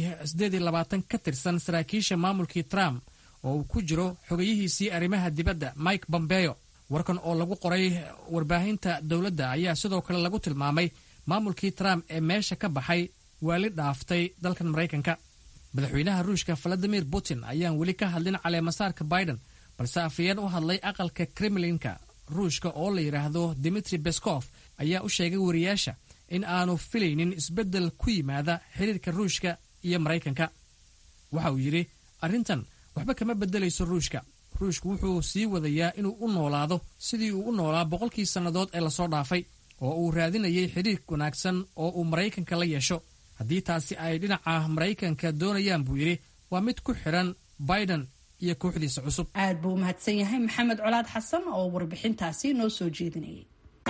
ka tirsan saraakiisha maamulkii trump oo uu ku jiro xogayihiisii arrimaha dibadda mike bombeo warkan oo lagu qoray warbaahinta dowladda ayaa sidoo kale lagu tilmaamay maamulkii trump ee meesha ka baxay waali dhaaftay dalkan maraykanka madaxweynaha ruushka valadimir putin ayaan weli ka hadlin caleemasaarka biden balse afayeen u hadlay aqalka kremlinka ruushka oo la yidhaahdo dimitri beskof ayaa u sheegay wariyaasha in aanu filaynin isbeddel ku yimaada xiriirka ruushka iyo maraykanka waxa uu yidhi arrintan waxba kama beddelayso ruushka ruushku wuxuu sii wadayaa inuu u noolaado sidii uu u noolaa boqolkii sannadood ee lasoo dhaafay oo uu raadinayay xidhiir wanaagsan oo uu maraykanka la yeesho haddii taasi ay dhinaca maraykanka doonayaan buu yidhi waa mid ku xidhan biden iyo kooxdiisa cusub aad buu u mahadsan yahay maxamed colaad xasan oo warbixintaasi noo soo jeedinayay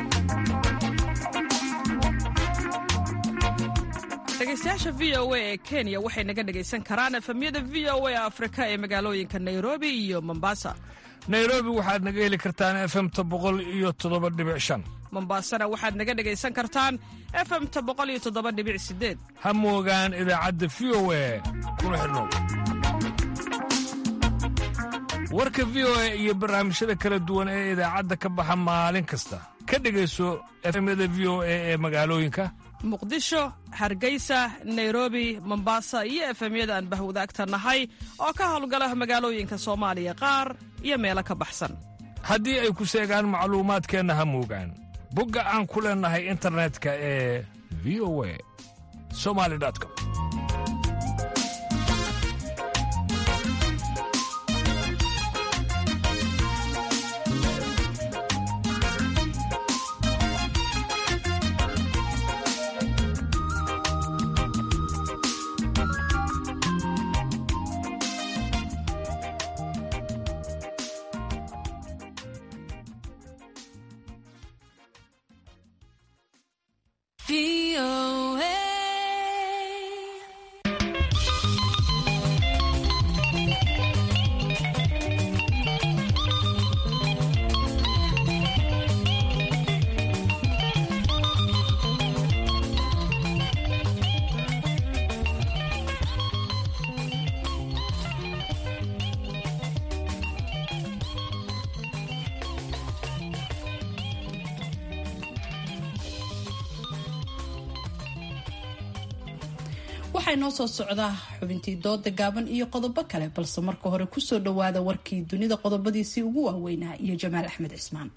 dhegeystayaasha v o a ee kenya waxay naga dhegaysan karaan efemyada v o a afrika ee magaalooyinka nairobi iyo mombasa nairobi waxaad naga heli kartaan efemta boqol iyo toddoba dhibic shan mombaasana waxaad naga dhegaysan kartaan efemta boqoliyotodobadhibicsideed ha moogaan idaacadda v o e kuna xidhnow warka v o e iyo barnaamijyada kala duwan ee idaacadda ka baxa maalin kasta ka dhegayso efemyada v o e ee magaalooyinka muqdisho hargeysa nairobi mombasa iyo efemyada aan bahwadaagta nahay oo ka howlgala magaalooyinka soomaaliya qaar iyo meelo ka baxsan haddii ay ku seegaan macluumaadkeenna ha moogaan bogga aan ku leennahay internetka ee v o a somali com waxaa inoo soo socdaa xubintii dooda gaaban iyo qodobo kale balse marka hore kusoo dhawaada warkii dunida qodobadiisii ugu waaweynaa iyo jamaal axmed cismaan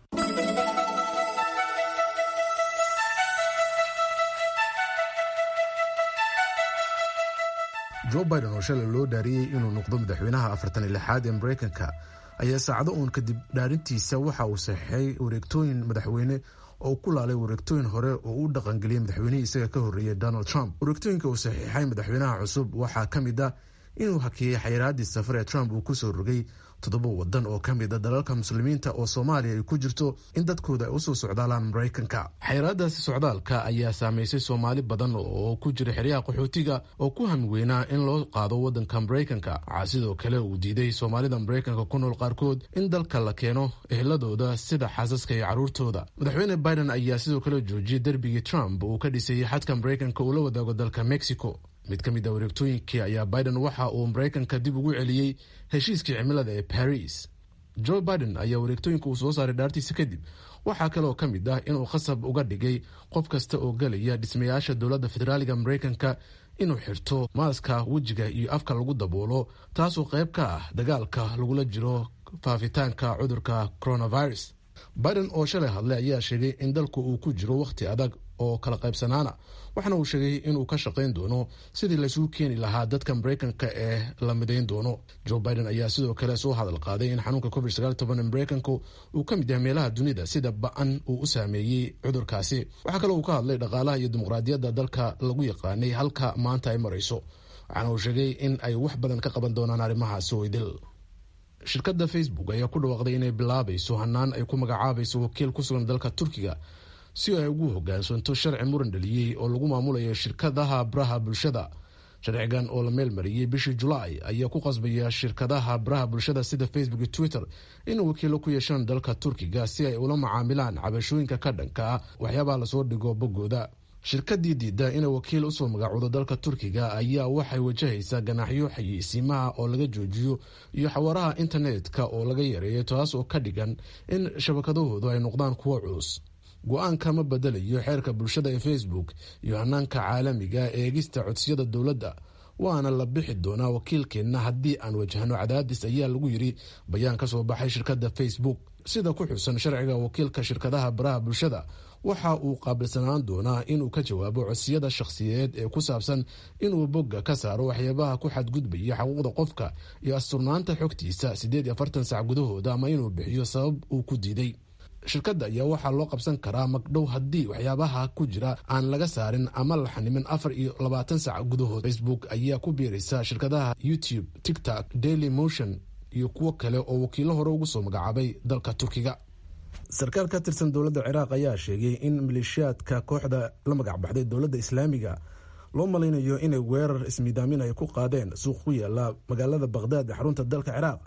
jo biden oo shalay loo dhaariyey inuu noqdo madaxweynaha afartan iyo lixaad ee mareykanka ayaa saacado uun kadib dhaarintiisa waxa uu saxeixay wareegtooyin madaxweyne oo ku laalay wareegtooyin hore oo u dhaqangeliyey madaxweynihii isaga ka horreeyey donald trump wareegtooyinka uu saxiixay madaxweynaha cusub waxaa ka mid ah inuu hakiyey xayiraadii safar ee trump uu kusoo rogay toddoba wadan oo ka mid a dalalka muslimiinta oo soomaaliya ay ku jirto in dadkooda ay usoo socdaalaan maraykanka xayiraadaasi socdaalka ayaa saameysay soomaali badan oo ku jira xeryaha qaxootiga oo ku hamweynaa in loo qaado wadanka maraykanka waxaa sidoo kale uu diiday soomaalida maraykanka ku nool qaarkood in dalka la keeno ehladooda sida xaasaska iyo caruurtooda madaxweyne biden ayaa sidoo kale joojiyey derbigii trump uu ka dhisayey xadka maraykanka uu la wadaago dalka mexico mid ka mid a wareegtooyinkii ayaa biden waxa uu maraykanka dib ugu celiyey heshiiskii cimilada ee baris joe biden ayaa wareegtooyinka uu soo saaray dhaartiisa kadib waxaa kaleoo ka mid ah inuu khasab uga dhigay qof kasta oo gelaya dhismayaasha dowladda federaaliga maraykanka inuu xirto maaska wejiga iyo afka lagu daboolo taasoo qayb ka ah dagaalka lagula jiro faafitaanka cudurka coronavirus biden oo shalay hadlay ayaa sheegay in dalku uu ku jiro wakhti adag oo kala qaybsanaana waxaana uu sheegay inuu ka shaqayn doono sidii laysugu keeni lahaa dadka maraykanka ee la midayn doono joe biden ayaa sidoo kale soo hadal qaaday in xanuunka covid ee maraykanku uu ka mid yahay meelaha dunida sida ba-an uu u saameeyey cudurkaasi waxaa kaloo uu ka hadlay dhaqaalaha iyo dimuqraadiyadda dalka lagu yaqaanay halka maanta ay marayso waxaana uu sheegay in ay wax badan ka qaban doonaan arrimahaasi oydil shirkadda facebook ayaa ku dhawaaqday inay bilaabayso hanaan ay ku magacaabayso wakiil ku sugan dalka turkiga si ay ugu hogaansanto sharci muran dhaliyey oo lagu maamulayo shirkadaha baraha bulshada sharcigan oo la meel mariyey bishii julaay ayaa ku qasbaya shirkadaha baraha bulshada sida facebook iyo twitter inay wakiilo ku yeeshaan dalka turkiga si ay ula macaamilaan cabashooyinka ka dhanka ah waxyaabaha lasoo dhigo boggooda shirkadii diida inay wakiil usoo magacoodo dalka turkiga ayaa waxay wajahaysaa ganaaxyo xayeysiimaha oo laga joojiyo iyo xawaaraha internetka oo laga yareeyo taas oo ka dhigan in shabakadahoodu ay noqdaan kuwo culus go-aanka ma bedelayo xeerka bulshada ee facebook iyo hanaanka caalamiga eegista codsiyada dowladda waana la bixi doonaa wakiilkeenna haddii aan wajahno cadaadis ayaa lagu yiri bayaan ka soo baxay shirkadda facebook sida ku xusan sharciga wakiilka shirkadaha baraha bulshada waxa uu qaabilsanaan doonaa inuu ka jawaabo codsiyada shakhsiyeed ee ku saabsan inuu bogga ka saaro waxyaabaha ku xadgudbaya xaquuqda qofka iyo asturnaanta xogtiisa siddeed iyo afartan sac gudahooda ama inuu bixiyo sabab uu ku diiday shirkadda ayaa waxaa loo qabsan karaa magdhow haddii waxyaabaha ku jira aan laga saarin ama la xanimin afar iyo labaatan sac gudahood facebook ayaa ku biiraysa shirkadaha youtube tiktok daily motion iyo kuwo kale oo wakiilo hore ugu soo magacaabay dalka turkiga sarkaal ka tirsan dowladda ciraaq ayaa sheegay in maleeshiyaadka kooxda la magacbaxday dowladda islaamiga loo malaynayo inay weerar ismiidaamin ay ku qaadeen suuq ku yaala magaalada baqhdaad ee xarunta dalka ciraaq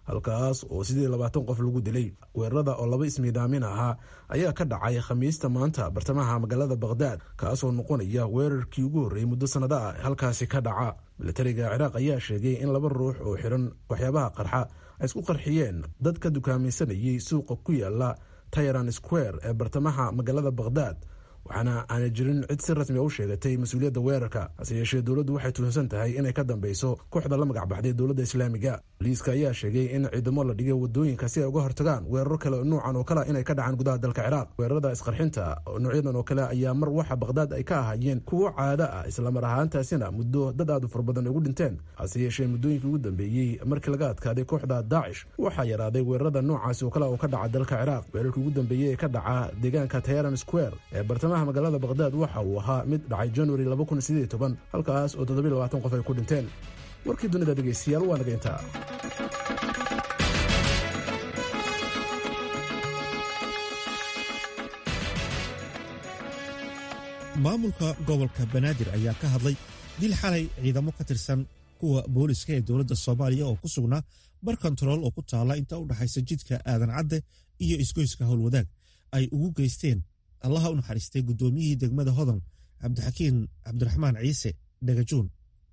halkaas oo sidii labaatan qof lagu dilay weerarada oo laba ismiidaamin ahaa ayaa ka dhacay khamiista maanta bartamaha magaalada bakhdad kaasoo noqonaya weerarkii ugu horreeyey muddo sannado ah halkaasi ka dhaca militariga ciraaq ayaa sheegay in laba ruux oo xiran waxyaabaha qarxa ay isku qarxiyeen dad ka dukaamaysanayay suuqa ku yaala tayran square ee bartamaha magaalada bakhdad waxaana aanay jirin cid si rasmi a u sheegatay mas-uuliyadda weerarka hase yeeshee dowladdu waxay tuhunsan tahay inay ka dambeyso kooxda la magac baxday dowladda islaamiga boliiska ayaa sheegay in ciidamo la dhigay wadooyinka si ay uga hortagaan weeraro kale nuucan oo kale inay ka dhacaan gudaha dalka ciraaq weerarada isqarxinta noocyadan oo kale ayaa mar waxa bakhdad ay ka ahaayeen kuwo caado ah islamar ahaantaasina muddo dad aad u far badan ugu dhinteen hase yeeshee muddooyinkii ugu dambeeyey markii laga adkaaday kooxda daacish waxaa yaraaday weerarada noocaasi oo kale oo ka dhaca dalka ciraaq weerarkii ugu dambeeyey ee ka dhaca deegaanka tayran square ee bartamaha magaalada bakhdad waxa uu ahaa mid dhacay january halkaas oo qof ay ku dhinteen warkii dunida dhegaystayaal waa naga intaa maamulka gobolka banaadir ayaa ka hadlay dil xalay ciidamo ka tirsan kuwa booliska ee dowladda soomaaliya oo ku sugnaa bar kontarool oo ku taala inta u dhaxaysa jidka aadan cadde iyo isgoyska howlwadaag ay ugu geysteen allaha u naxariistay guddoomiyihii degmada hodan cabdixakiin cabdiraxmaan ciise dhagajuun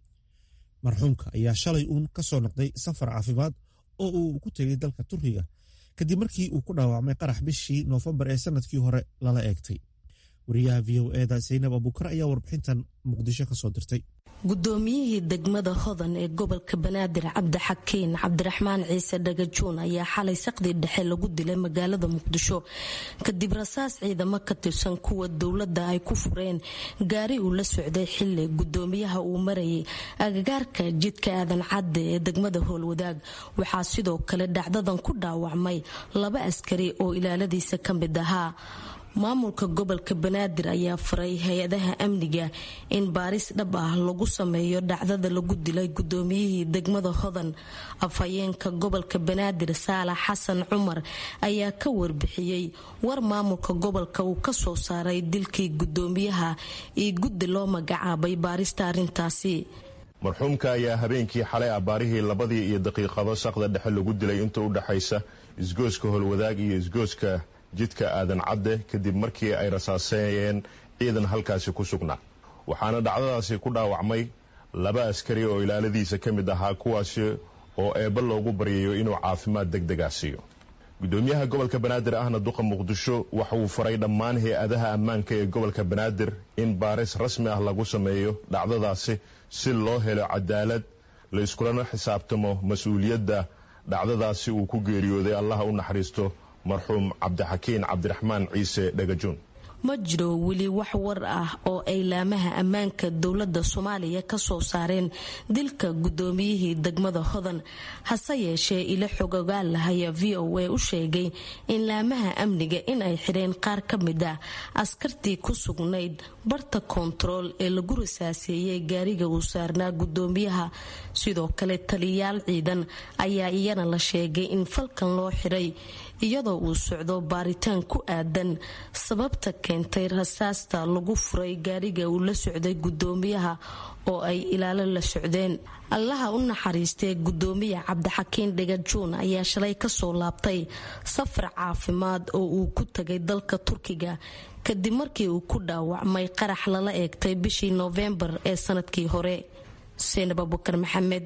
marxuumka ayaa shalay uun ka soo noqday safar caafimaad oo uu ku tegey dalka turkiga kadib markii uu ku dhaawacmay qarax bishii noofembar ee sanadkii hore lala eegtay wariyaha v o eda saynab abuukar ayaa warbixintan muqdisho ka soo dirtay guddoomiyihii degmada hodan ee gobolka banaadir cabdixakiin cabdiraxmaan ciise dhagajuun ayaa xalay saqdii dhexe lagu dilay magaalada muqdisho kadib rasaas ciidamo ka tirsan kuwa dowladda ay ku fureen gaari uu la socday xili gudoomiyaha uu marayay agagaarka jidka aadan cadde ee degmada howlwadaag waxaa sidoo kale dhacdadan ku dhaawacmay laba askari oo ilaaladiisa ka mid ahaa maamulka gobolka banaadir ayaa faray hay-adaha amniga in baaris dhab ah lagu sameeyo dhacdada lagu dilay gudoomiyihii degmada hodan afhayeenka gobolka banaadir saalax xasan cumar ayaa ka warbixiyey war maamulka gobolka uu kasoo saaray dilkii gudoomiyaha iyo guddi loo magacaabay baarista arintaasi marxuumka ayaa habeenkii xalay abaarihii labadii iyo daqiiqado saqda dhexe lagu dilay inta u dhexaysa isgooska howlwadaag iyo isgooska jidka aadan cadde kadib markii ay rasaaseeyeen ciidan halkaasi ku sugnaa waxaana dhacdadaasi ku dhaawacmay laba askari oo ilaaladiisa ka mid ahaa kuwaasi oo eebba loogu baryayo inuu caafimaad deg degaa siiyo gudoomiyaha gobolka banaadir ahna duqa muqdisho waxa uu faray dhammaan hay-adaha ammaanka ee gobolka banaadir in baaris rasmi ah lagu sameeyo dhacdadaasi si loo helo cadaalad la iskulana xisaabtamo mas-uuliyadda dhacdadaasi uu ku geeriyooday allaha u naxariisto marxuum cabdixakiin cabdiraxmaan ciise dhagajuun ma jiro weli wax war ah oo ay laamaha ammaanka dowladda soomaaliya ka soo saareen dilka guddoomiyihii degmada hodan hase yeeshee ilo xogogaal lahaya v o a u sheegay in laamaha amniga in ay xidheen qaar ka mid ah askartii ku sugnayd barta koontarool ee lagu rasaaseeyey gaariga uu saarnaa guddoomiyaha sidoo kale taliyayaal ciidan ayaa iyana la sheegay in falkan loo xidhay iyadoo uu socdo baaritaan ku aadan sababta keentay rasaasta lagu furay gaariga uu la socday guddoomiyaha oo ay ilaalo la socdeen allaha u naxariistee guddoomiya cabdixakiin dhagajuun ayaa shalay kasoo laabtay safar caafimaad oo uu ku tagay dalka turkiga kadib markii uu ku dhaawacmay qarax lala eegtay bishii noofembar ee sanadkii hore seenab abukar maxamed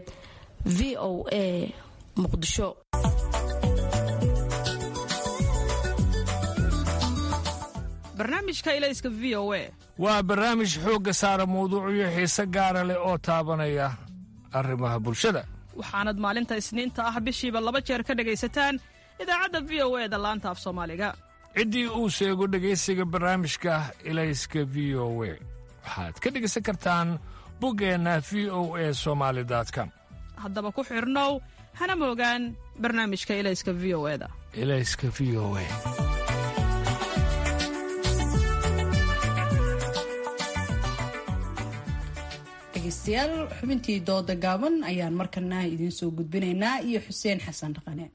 v o a muqdisho barnaamijka ilayska v o a waa barnaamij xoogga saara mawduucyo xiise gaara leh oo taabanaya arrimaha bulshada waxaanad maalinta isniinta ah bishiiba laba jeer ka dhegaysataan idaacadda v o e da laanta af soomaaliga ciddii uu sheego dhegaysiga barnaamijka ilayska v o we waxaad ka dhegaysan kartaan buggeenna v o e somaali com haddaba ku xidhnow hana moogaan barnaamijka ilayska v o eda ilayska v o e dhegeystayaal xubintii dooda gaaban ayaan markana idiin soo gudbinaynaa iyo xuseen xasan dhaqane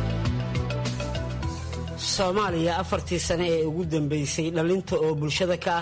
soomaaliya afartii sane ee ugu dambeysay dhalinta oo bulshada ka ah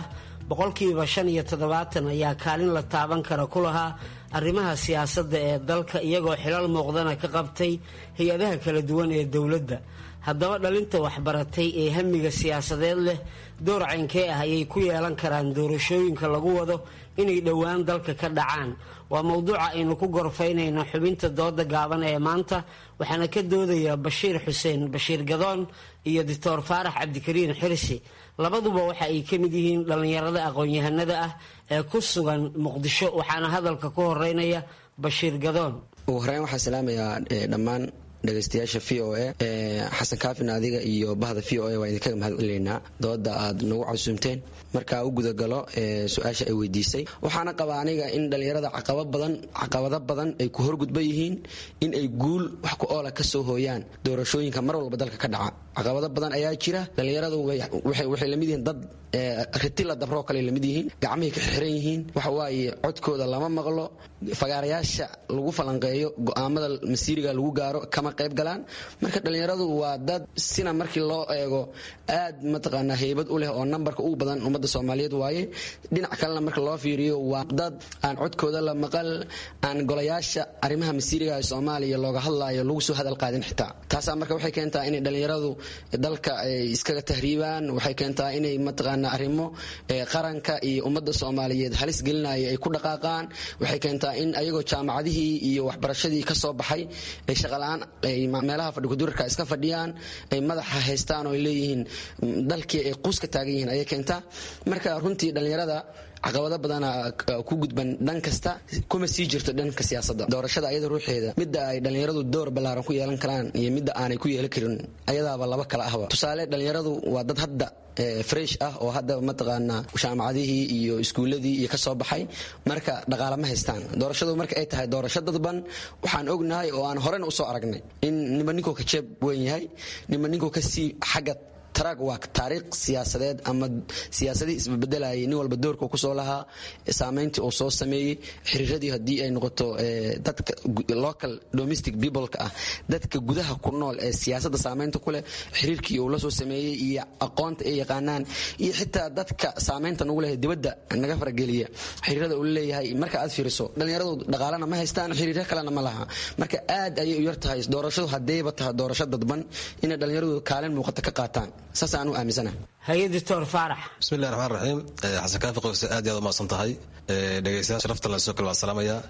boqolkiiba shan iyo toddobaatan ayaa kaalin la taaban kara ku lahaa arrimaha siyaasadda ee dalka iyagoo xilal muuqdana ka qabtay hay-adaha kala duwan ee dowladda haddaba dhalinta waxbaratay ee hamiga siyaasadeed leh door caynkee ah ayay ku yeelan karaan doorashooyinka lagu wado inay dhowaan dalka ka dhacaan waa mowduuca aynu ku gorfaynayno xubinta dooda gaaban ee maanta waxaana ka doodaya bashiir xuseen bashiir gadoon iyo doctor faarax cabdikariin xirsi labaduba waxa ay ka mid yihiin dhallinyarada aqoon-yahanada ah ee ku sugan muqdisho waxaana hadalka ku horeynaya bashiir gadoon ugu horeyn waxaan salaamayaa dhammaan dhegaystayaasha v o a xasan kaafin adiga iyo bahda v o a waa idinkaga mahadceleynaa dooda aad nagu casuumteen markaa u gudagalo su-aasha ay weydiisay waxaana qabaa aniga in dhallinyarada caqabado badan ay ku horgudban yihiin in ay guul wax ku oola kasoo hooyaan doorashooyinka mar walba dalka ka dhaca caqabado badan ayaa jira dhallinyaradu waxay lamid yihiin dad ritila dabroo kale lamid yihiin gacmahay ka xiran yihiin waxawaaye codkooda lama maqlo fagaarayaasha lagu falanqeeyo go-aamada masiiriga lagu gaaro kama qayb galaan marka dhallinyaradu waa dad sina markii loo eego aad mataqaanaa heybad u leh oo nambarka ugu badan ummadda soomaaliyeed waaye dhinac kalena marka loo fiiriyo waa dad aan codkooda la maqal aan golayaasha arrimaha masiiriga ee soomaaliya looga hadlaayo lagu soo hadal qaadin xitaa taasaa marka waxay keentaa inay dhallinyaradu dalka ay iskaga tahriibaan waxay keentaa inay mataqaanaa arrimo qaranka iyo ummadda soomaaliyeed halis gelinaya ay ku dhaqaaqaan waxay keentaa in ayagoo jaamacadihii iyo waxbarashadii ka soo baxay ay shaqala-aan ay meelaha fadhikudurarka iska fadhiyaan ay madaxa haystaan oo ay leeyihiin dalkii ay quus ka taagan yihiin ayay keentaa marka runtii dhallinyarada caqabado badana ku gudban dhan kasta kuma sii jirto dhanka siyaasadda doorashada ayada ruuxeeda midda ay dhallinyaradu door ballaaran ku yeelan karaan iyo midda aanay ku yeelan karin ayadaaba laba kala ahba tusaale dhallinyaradu waa dad hadda fresh ah oo hadda mataqaanaa jaamacadihii iyo iskuuladii iyo kasoo baxay marka dhaqaale ma haystaan doorashadu marka ay tahay doorasho dadban waxaan ognahay oo aan horena usoo aragnay in nima ninkuu ka jeeb weyn yahay nima ninkuu kasii xagga taraag waa taariikh siyaasadeed ama siyaasadii isbabedelayay nin walba doorka uu kusoo lahaa saameyntii uu soo sameeyey xiriiradii haddii ay noqoto dadka local domestic peopleka ah dadka gudaha ku nool ee siyaasadda saameynta ku leh xiriirkii uu la soo sameeyey iyo aqoonta ay yaqaanaan iyo xitaa dadka saameynta nagu leh dibadda naga farageliya xiriirada uu leeyahay marka aad fiiriso dhallinyaradu dhaqaalena ma haystaan xiriiryo kalena ma laha marka aad ayay u yar tahay doorashadu haddayba tahay doorasho dadban inay dhallinyaradu kaalin muuqata ka qaataan saasaan u aaminsana haye doctor faarax bismillahi raxmaan raxiim xasan kaafi qowse aad iyo aad u mahadsan tahay dhegeystayaal sharafta la soo kale waan salaamayaa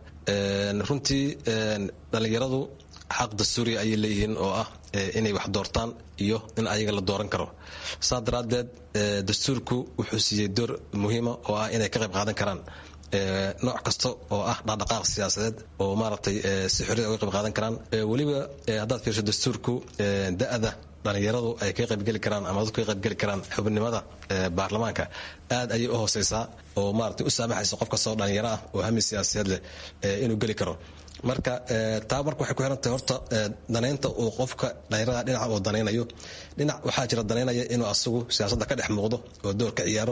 runtii dhallinyaradu xaq dastuuriya ayay leeyihiin oo ah inay wax doortaan iyo in ayaga la dooran karo saa daraaddeed dastuurku wuxuu siiyey door muhiima oo ah inay ka qayb qaadan karaan nooc kasta oo ah dhaqdhaqaaq siyaasadeed oo maaragtay si xorriya uga qayb qaadan karaan weliba haddaad fiirso dastuurku da-da dhalinyaradu ay ka qaybgeli karaan ama dadku ka qaybgeli karaan xubnimada baarlamaanka aad ayay u hooseysaa oo maaragtay u saamaxaysa qof kastoo dhalinyaro ah oo hami siyaasadeed leh inuu geli karo marka taa marka waxay ku xiran tahay horta danaynta uu qofka dhalinyarada dhinaca uu danaynayo dhinac waxaa jira danaynaya inuu asagu siyaasadda ka dhex muuqdo oo door ka ciyaaro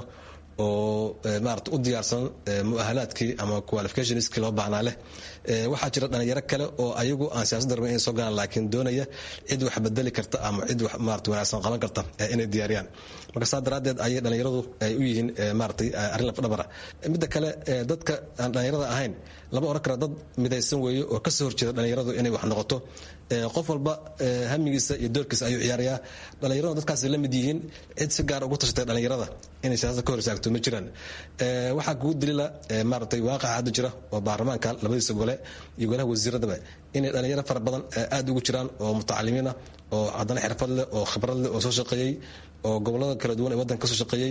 oo maarata u diyaarsan muahalaadkii ama qualificationskii loo baahnaa leh waxaa jira dhalinyaro kale oo ayagu aan siyaasadda rabin inay soo galaan laakiin doonaya cid wax bedeli karta ama cid wax maarata wanaagsan qaban karta inay diyaariyaan marka saa daraaddeed ayay dhalinyaradu ay u yihiin maaratay arrin lafdhabara midda kale dadka aan dhalinyarada ahayn lama oran kara dad midaysan weeye oo kasoo horjeeda dhalinyaradu inay wax noqoto qof walba hamigiisa iyo doorkiisa ayuu ciyaarayaa dhalinyaradu dadkaas la mid yihiin cid si gaar ugu tashatay dhalinyarada inay siyaasada ka hor istaagto ma jiraan waxaa kugu daliila maaratay waaqaca hadda jira oo baarlamaanka labadiisa gole iyo golaha wasiiradaba inay dhalinyaro fara badan aad ugu jiraan oo mutacalimiin ah oo haddana xirfad leh oo khibrad leh oo soo shaqeeyey oo gobolada kala duwan ee waddanka kasoo shaqeeyey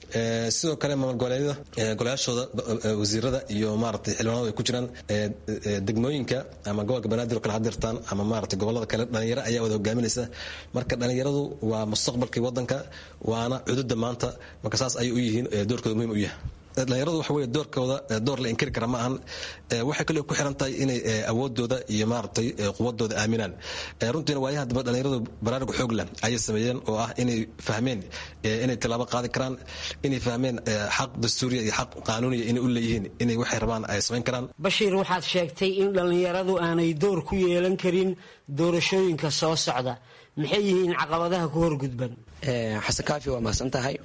sidoo kale maamul goboleedyada golayaashooda wasiirada iyo maaragtay xildhibaanadu ay ku jiraan degmooyinka ama gobolka banaadir oo kale hadirtaan ama maaragtay gobolada kale dhalinyaro ayaa wada hogaaminaysa marka dhalinyaradu waa mustaqbalkii waddanka waana cududa maanta marka saas ayay u yihiin doorkooda muhiim u yahay dhalinyaradu waxa wey doorkooda door la inkiri kara ma ahan waxay kale ku xiran tahay inay awoodooda iyo maaragtay quwadooda aaminaan runtiina waayaha daba dhalinyaradu baraarug xoog leh ayay sameeyeen oo ah inay fahmeen inay tilaabo qaadi karaan inay fahmeen xaq dastuuriya iyo xaq qaanuuniya inay u leeyihiin inay waxay rabaan ay samayn karaan bashiir waxaad sheegtay in dhallinyaradu aanay door ku yeelan karin doorashooyinka soo socda maxay yihiin caqabadaha ku horgudban xasan kaafi waa mahadsan tahay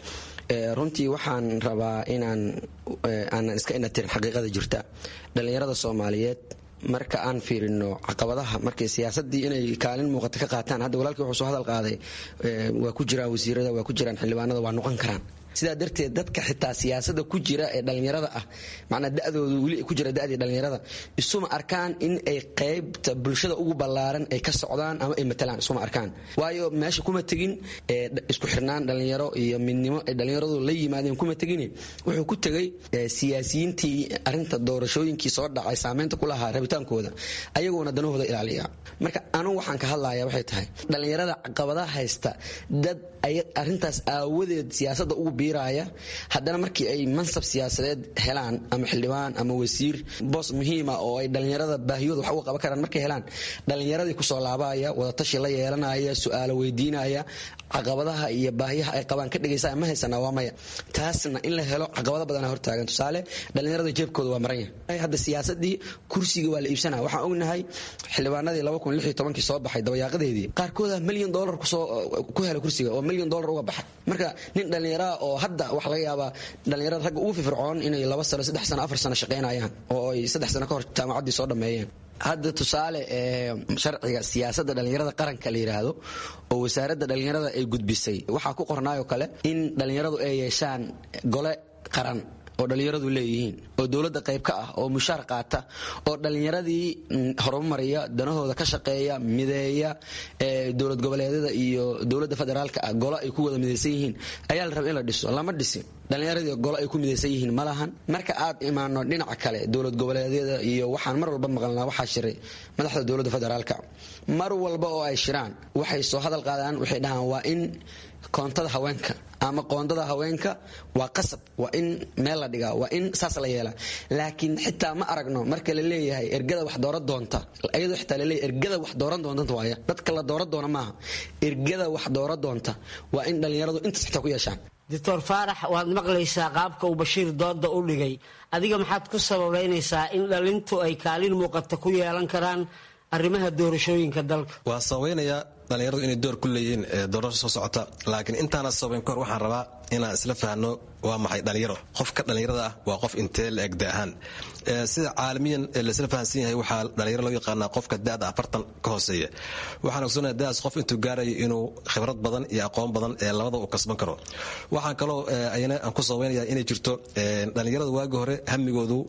runtii waxaan rabaa inaan aanan iska inatirin xaqiiqada jirta dhallinyarada soomaaliyeed marka aan fiirino caqabadaha markay siyaasadii inay kaalin muuqata ka qaataan hadda walaalkii wuxuu soo hadal qaaday waa ku jiraan wasiirada waa ku jiraan xildhibaanada waa noqon karaan sidaa darteed dadka xitaa siyaasada ku jira ee dhallinyarada ah macnaa dadooda weli ku jira dadii dhallinyarada isuma arkaan in ay qaybta bulshada ugu ballaaran ay ka socdaan ama ay matalaan isuma arkaan waayo meesha kuma tegin isku xirnaan dhallinyaro iyo midnimo ay dhallinyaradu la yimaadeen kuma tegin wuxuu ku tegay siyaasiyiintii arinta doorashooyinkii soo dhacay saameynta ku lahaa rabitaankooda ayagoona danahooda ilaaliya marka anugu waxaan ka hadlaya waxay tahay dhallinyarada caqabadaha haysta dad arintaas aawadeed siyaasada ugu biiraya haddana markii ay mansab siyaasadeed helaan ama xildhibaan ama wasiir boos muhiima oo ay dhallinyarada baahiyooda wax uga qaban karaan markay helaan dhallinyaradii kusoo laabaya wadatashi la yeelanaya su-aalo weydiinaya caqabadaha iyo baahiyaha ay qabaan ka dhegaysa ma haysana waa maya taasna in la helo caqabado badana hortaagan tusaale dhallinyarada jeebkooda waa maran yahay hadda siyaasadii kursiga waa la iibsanaya waxaan ognahay xildhibaanadii kii soo baxay dabayaaqadeedii qaarkooda milyan dolar ku hela kursiga oo milyan dolar uga baxay marka nin dhallinyaraa oo hadda waxa laga yaabaa dhallinyarada ragga ugu firfircoon inay laba sano saddex sano afar sano shaqaynayaan oo ay saddex sano ka hor jaamacaddii soo dhammeeyeen hadda tusaale sharciga siyaasadda dhallinyarada qaranka la yidhaahdo oo wasaaradda dhallinyarada ay gudbisay waxaa ku qornaayoo kale in dhallinyaradu ay yeeshaan gole qaran oo dhallinyaradu leeyihiin oo dowladda qayb ka ah oo mushaar qaata oo dhallinyaradii horumariya danahooda ka shaqeeya mideeya dowlad goboleedyada iyo dowladda federaalka ah golo ay ku wada midaysan yihiin ayaa la raba in la dhiso lama dhisin dhallinyaradii golo ay ku midaysan yihiin ma lahan marka aad imaano dhinaca kale dowlad goboleedyada iyo waxaan mar walba maqalnaa waxaa shiray madaxda dowladda federaalka mar walba oo ay shiraan waxay soo hadal qaadaan waxay dhahaan waa in koontada haweenka ama qoondada haweenka waa qasab waa in meel la dhigaa waa in saas la yeelaa laakiin xitaa ma aragno marka la leeyahay ergada wax dooran doonta iyadoo xitaa laleeyahay ergada wax dooran doonta waaya dadka la dooran doona maaha ergada wax dooran doonta waa in dhallinyaradu intaas xitaa ku yeeshaan doctor faarax waad maqlaysaa qaabka uu bashiir dooda u dhigay adiga maxaad ku sababaynaysaa in dhalintu ay kaalin muuqata ku yeelan karaan arrimaha doorashooyinka dalka waa sabaynayaa dhallinyaradu inay door ku leeyihiin doorasho soo socota laakiin intaana sabayn kahor waxaan rabaa inaan isla fahno waa maxay dhallinyaro qofka dhallinyarada ah waa qof intee la eg da ahaan sida caalamiyan laisla fahansan yahay waxaa dhallinyaro loo yaqaanaa qofka da'da afartan ka hooseeya waxaan ogsoonaya da'daas qof intuu gaarayo inuu khibrad badan iyo aqoon badan ee labada uu kasban karo waxaan kaloo ayana aan ku sabaynaya inay jirto dhallinyarada waagi hore hamigoodu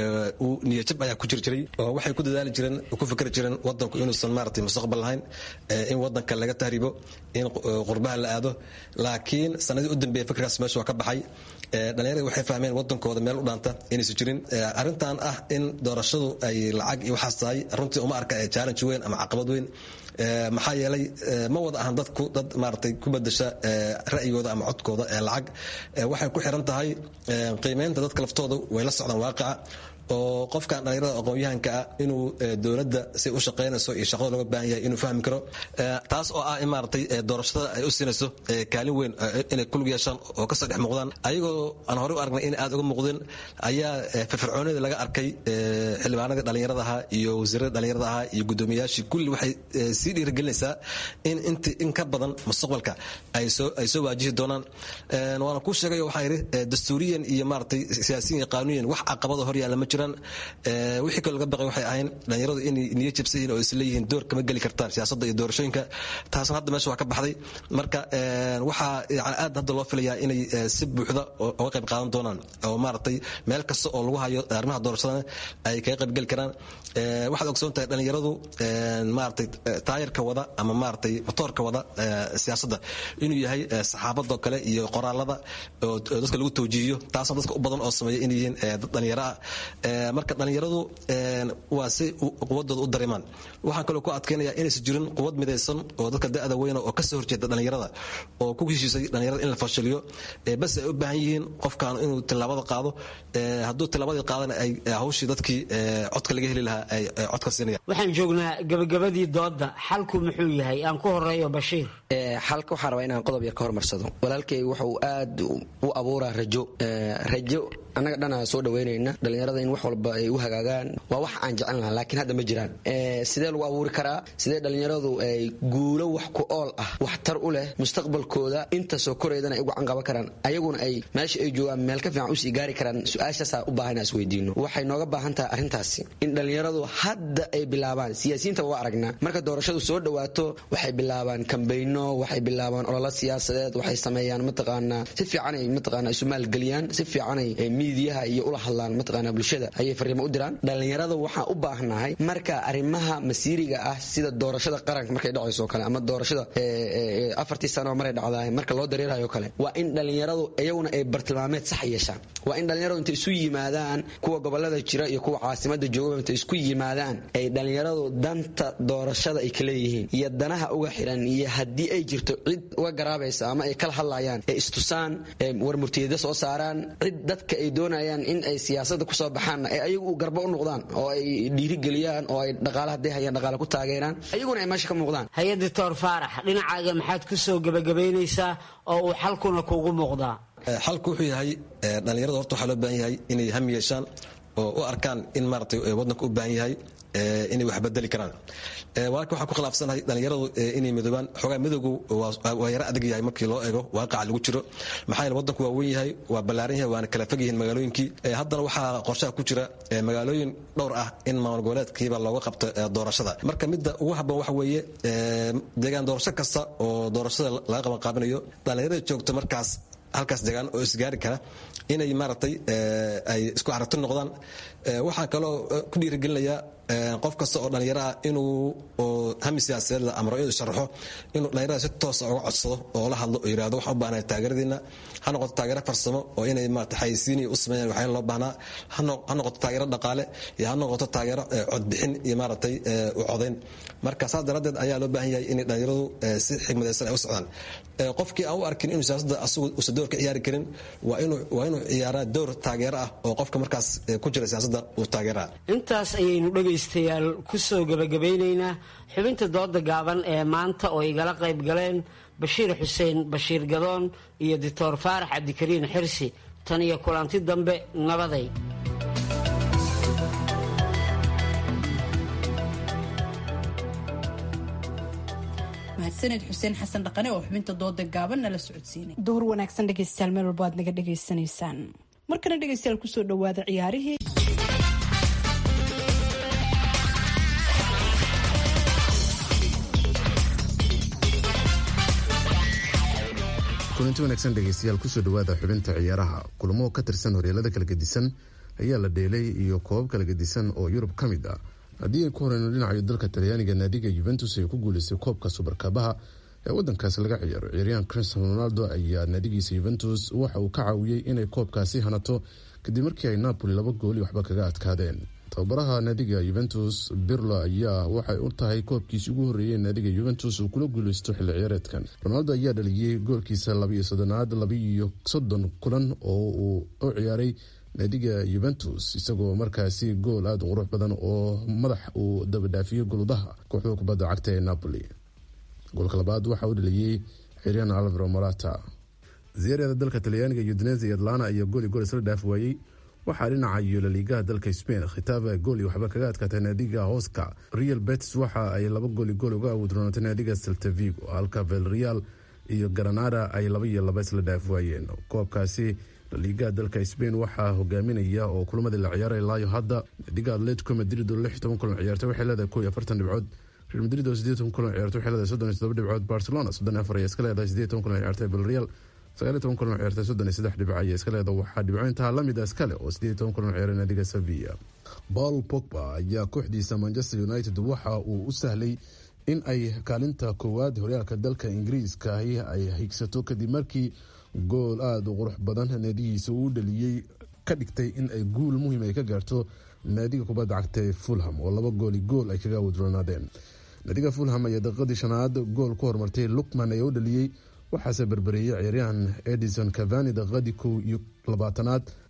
uu niyajab ayaa ku jiri jiray oo waxay ku dadaali jireen ku fikri jireen wadanku inuusan maaragtay mustaqbal lahayn in wadanka laga tahribo in qurbaha la aado laakiin sanadii u dambeeya fikirkaas meesha waa ka baxay dhallinyarada waxay fahmeen wadankooda meel u dhaanta inaysan jirin arrintan ah in doorashadu ay lacag iyo waxaas tahay runtii uma arka challenge weyn ama caqabad weyn maxaa yeelay ma wada ahan dadku dad maaragtay ku bedasha ra'yigooda ama codkooda ee lacag waxay ku xiran tahay qiimeynta dadka laftooda way la socdaan waaqica oo qofkan dhallinyarada aqoon-yahanka ah inuu dowladda si u shaqaynayso iyo shaqada looga baahan yahay inuu fahmi karo taas oo ah in maaragtay doorashada ay u siinayso kaalin weyn inay kulug yeeshaan oo kasoo dhex muuqdaan ayagoo aan horey u aragnay in aad uga muuqdeen ayaa firfircoonida laga arkay xildhibaanadii dhallinyarada ahaa iyo wasiirada dhallinyarada ahaa iyo guddoomiyayaashii kulli waxay sii dhiirigelinaysaa in inti in ka badan mustaqbalka ay soo ay soo waajihi doonaan waana kuu sheegay waxaan yidhi dastuuriyan iyo maaragtay siyaasiyan iyo qaanuyan wax caqabada hor yaalla ma jiro wixii kaloo laga baqay waxay ahayn dhallinyaradu inay niyo jabsan yihiin oo isleeyihiin door kama geli kartaan siyaasadda iyo doorashooyinka taasna hadda meesha waa ka baxday marka waxaa yani aad hadda loo filayaa inay si buuxda uga qayb qaadan doonaan oo maaragtay meel kasta oo lagu hayo arrimaha doorashadana ay kaga qayb geli karaan waxaad ogsoon tahay dhallinyaradu maaragtay taayarka wada ama maaragtay motoorka wada siyaasadda inuu yahay saxaabadoo kale iyo qoraalada oo dadka lagu tawjiihiyo taasna dadka u badan oo sameeya inay yihiin dad dhallinyaro ah marka dhallinyaradu waa si quwadooda u dareemaan waxaan kaloo ku adkaynaya inaysan jirin quwad midaysan oo dadka da'da weyna oo kasoo horjeeda dhallinyarada oo ku heshiisay dhallinyarada in la fashiliyo bas ay u baahan yihiin qofkan inuu tilaabada qaado hadduu tilaabadii qaadana ay hawshii dadkii codka laga heli lahaa ay codka siinayaan waxaan joognaa gabagabadii dooda xalku muxuu yahay aan ku horeeyo bashiir xalka waxaan rabaa inaan qodob yar ka hormarsado walaalkay wuxuu aad u abuuraa rajo rajo annaga dhana soo dhaweynayna dhallinyarada in wax walba ay u hagaagaan waa wax aan jecel lahaa laakiin hadda ma jiraan sidee lagu abuuri karaa sidee dhallinyaradu ay guulo wax ku ool ah waxtar u leh mustaqbalkooda inta soo koraydana ay ugu canqaban karaan ayaguna ay meesha ay joogaan meel ka fiican usii gaari karaan su-aashaasaa u baahan is weydiino waxay nooga baahan tahay arrintaasi in dhallinyaradu hadda ay bilaabaan siyaasiyiinta waa aragnaa marka doorashadu soo dhawaato waxay bilaabaan kambayno waxay bilaabaan ololo siyaasadeed waxay sameeyaan mataqaanaa si fiicanay mataqaanaa isu maalgeliyaan si fiicanay miidiyaha iyo ula hadlaan mataqaanaa bulshada ayay fariimo u diraan dhallinyarada waxaan u baahnahay marka arrimaha masiiriga ah sida doorashada qaranka markay dhacayso kale ama doorashada afartii sano maray dhacdaay marka loo dareerayo kale waa in dhallinyaradu iyaguna ay bartilmaameed sax yeeshaan waa in dhallinyaradu intay isu yimaadaan kuwa gobolada jira iyo kuwa caasimada joogaba intay isku yimaadaan ay dhallinyaradu danta doorashada ay kaleeyihiin iyo danaha uga xiran iyo haddii ay jirto cid uga garaabaysa ama ay kala hadlayaan ee istusaan war murtiyada soo saaraan cid dadka ay doonayaan in ay siyaasada kusoo baxaanna ee ayagu garba u noqdaan oo ay dhiirigeliyaan oo ay dhaqaala hadday hayaan dhaqaala ku taageeraan ayaguna ay meesha ka muuqdaan hay doctor faarax dhinacaaga maxaad ku soo gebagabaynaysaa oo uu xalkuna kuugu muuqdaa xalku wuxuu yahay dhallinyarada horta waxaa loo baahan yahay inay ham yeeshaan oo u arkaan in maaragtay waddanka u baahan yahay inay wax bedeli karaan walaalka waxaan ku khilaafsanahay dhallinyaradu inay midoobaan xoogaa midowgu waa yaro adag yahay markii loo eego waaqaca lagu jiro maxaa yeele waddanku waa weyn yahay waa ballaaran yahay waana kala fog yihiin magaalooyinkii haddana waxaa qorshaha ku jira magaalooyin dhowr ah in maamul goboleedkiiba looga qabto doorashada marka midda ugu habboon waxa weeye deegaan doorasho kasta oo doorashada laga qaban qaabinayo dhallinyarada joogta markaas halkaas degaan oo isgaari kara inay maaragtay ay isku aragti noqdaan waxaa kaloo ku dhiirigelinayaa qof kasta oo dhallinyaro ah inuu hami siyaasadeed amro inuu sharaxo inuu dhallinyarada si toosa uga codsado oo la hadlo oo yirahdo waxaan u baahnahay taageeradiina ha noqoto taageero farsamo oo inay maarata xayisiin u sameeyaan waxyaala loo baahnaa ha noqoto taageero dhaqaale iyo ha noqoto taageero codbixin iyo maaragtay u codayn marka saas daraaddeed ayaa loo baahan yahay inay dhallinyaradu si xigmadaysan ay u socdaan qofkii aan u arkin inuu siyaasadda asagu uusan door ka ciyaari karin waa inuu waa inuu ciyaaraa door taageero ah oo qofka markaas ku jira siyaasadda uu taageeraa intaas ayaynu dhegaystayaal ku soo gebagabeynaynaa xubinta dooda gaaban ee maanta oo igala qayb galeen bashiir xuseen bashiir gadoon iyo doctor faarax cabdikariin xirsi tan iyo kulanti dambe nabaday mahadsaned xuseen xasan dhaqane oo xubinta dooda gaaban nala socodsiinay duhur wanaagsan dhegaystayaal meel walba aad naga dhegaysanaysaan markana dhegaystayaal kusoo dhawaada ciyaarihii kulanti wanaagsan dhegaystayaal kusoo dhawaada xubinta ciyaaraha kulamo ka tirsan horyaalada kala gedisan ayaa la dheelay iyo koobab kala gedisan oo yurub ka mid ah haddii ay ku horeyno dhinacayo dalka talyaaniga naadiga yuventus ay ku guuleystay koobka subarkabaha ee wadankaasi laga ciyaaro ciyaaryahan cristiano ronaldo ayaa naadigiisa yuventus waxa uu ka caawiyey inay koobkaasi hanato kadib markii ay napoli laba gooli waxba kaga adkaadeen tababaraha naadiga yuventus birlo ayaa waxay u tahay koobkiisi ugu horreeyey naadiga yuventus uu kula guuleysto xilli ciyaareedkan ronaldo ayaa dhaliyey goolkiisa labaiyo soddonaad labaiyo soddon kulan oo uu u ciyaaray naadiga yuventus isagoo markaasi gool aada u qurux badan oo madax uu dabadhaafiyey goludaha kooxda kubadda cagta ee napoli goolka labaad waxaa u dhaliyey xiryan alvaro morata ziyaarada dalka talyaaniga udinese iyo atlana ayaa gooli gool isla dhaaf waayey waxaa dhinaca iyo laliigaha dalka spain khitaaba gooli waxba kaga adkaatay naadiga hoska real betis waxa ay laba gooli gool uga awoodroonatay naadiga seltavigo halka velreal iyo granada ay laba iyo laba isla dhaaf waayeen koobkaasi laliigaha dalka spain waxaa hogaaminaya oo kulamadii la ciyaaray laayo hadda naadiga atletico madrid oo lix toban kulan ciyaartay waxay leedahay kow iyo afartan dhibcood real madrid oo sideed toban kulan ciyaartay waxay leedahay soddon iyo todoba dhibcood barcelona soddon iyo afar ayaa iska leedahay sideed toban kulan ciyaartay vilreal sagaal iyo toban kulan ciyaartay soddon iyo saddex dhibco ayaa iska leedahay waxaa dhibcoyntaa lamid a iskale oo sideed iyo toban kulan ciyaaray naadiga sevilla paul pogba ayaa kooxdiisa manchester united waxa uu u sahlay in ay kaalinta koowaad horyaalka dalka ingiriiska ay higsato kadib markii gool aada u qurux badan naadigiisa uu dhaliyey ka dhigtay in ay guul muhiim ay ka gaarto naadiga kubadda cagta ee fulham oo laba gooli gool ay kaga wadroonaadeen naadiga fulham ayaa daqiiqadii shanaad gool ku horumartay lukman ayaa u dhaliyey waxaase berbereeyey ciyaaryahan edison cavani daqiiqadii kow iyo labaatanaad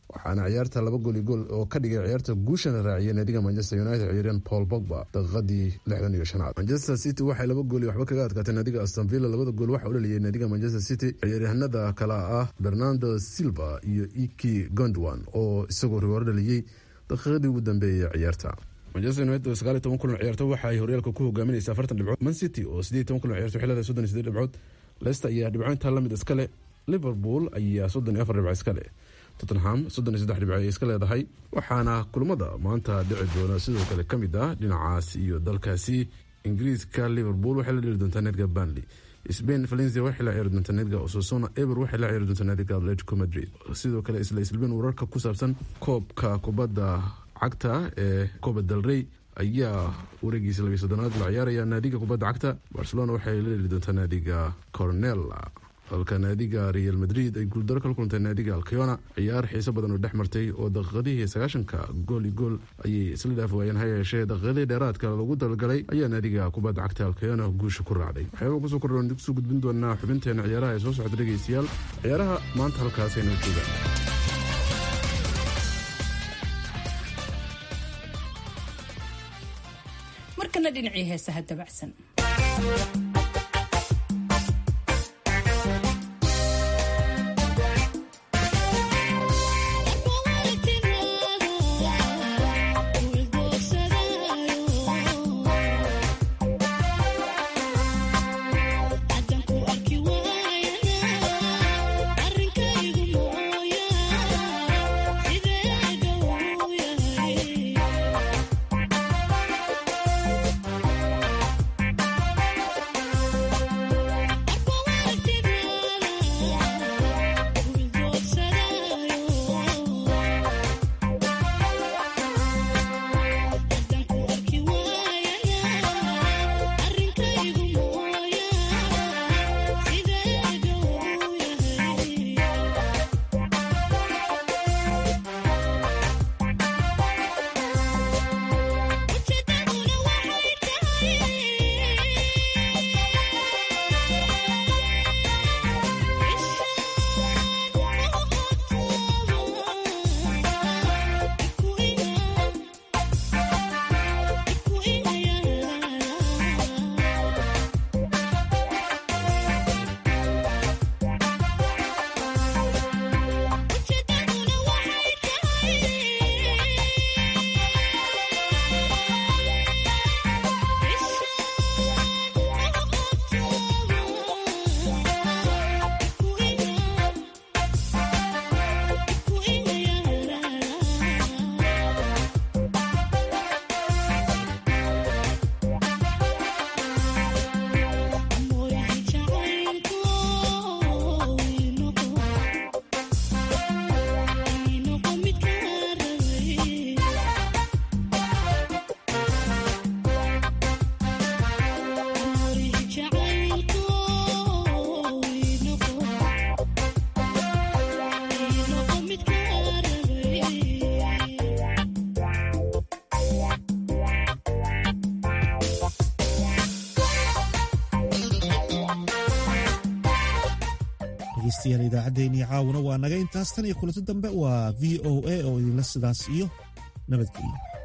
waxaana ciyaarta laba gooli gool oo ka dhigay ciyaarta guushana raaciyay naadiga manchester united ciyaaryahan paul bogba daqiiqadii lixdan iyo shanaad manchester city waxay laba gooli waxba kaga adkaatay naadiga aston villa labada gool waxaa u dhaliyay naadiga manchester city ciyaaryahanada kale ah bernardo silva iyo iki gondwan oo isagoo rigooro dhaliyey daqiiqadii ugu dambeeyay ciyaarta manchester united oo sagaal iyo toban kulan ciyaarto waxa ay horyaalka ku hogaaminaysa afartan dhibcood man city oo sideed iyo toban kulan ciyaarto xilada soddon iyo sideed dhibcood leicester ayaa dhibco intaa lamid iskale liverpool ayaa soddon iyo afar dhibco iskale tottenham soddon iyo saddex dhibco ay iska leedahay waxaana kulamada maanta dhici doona sidoo kale ka mid ah dhinacaas iyo dalkaasi ingiriiska liverpool waxay la dheli doontaa needga banley spain valencia waxay la ciyaari doontaa needga osasona eber waxay la ciyaari doontaa needga atletico madrid sidoo kale isla isbilbeen wararka ku saabsan koobka kubadda cagta ee coba del rey ayaa wareegiisa labiy soddonaad la ciyaaraya naadiga kubadda cagta barcelona waxay la dheli doontaa naadiga cornella halka naadiga real madrid ay guuldaro kala kulantay naadiga alkayona ciyaar xiiso badan oo dhex martay oo daqiiqadihii sagaashanka gooli gool ayay isla dhaaf waayeen ha yeeshee daqiiqadii dheeraadka lagu dalgalay ayaa naadiga kubadda cagta alkayona guusha ku raacday waxyaaba kusoo kordhoon kusoo gudbin doonaa xubinteena ciyaaraha ee soo socda dhegeystayaal ciyaaraha maanta halkaasayna joogaan markana dhinacii heesaha dabacsan dhegeystayaal idaacaddeenii caawuna waa naga intaas tan iyo kulanti dambe waa v o a oo idinla sidaas iyo nabadgelyo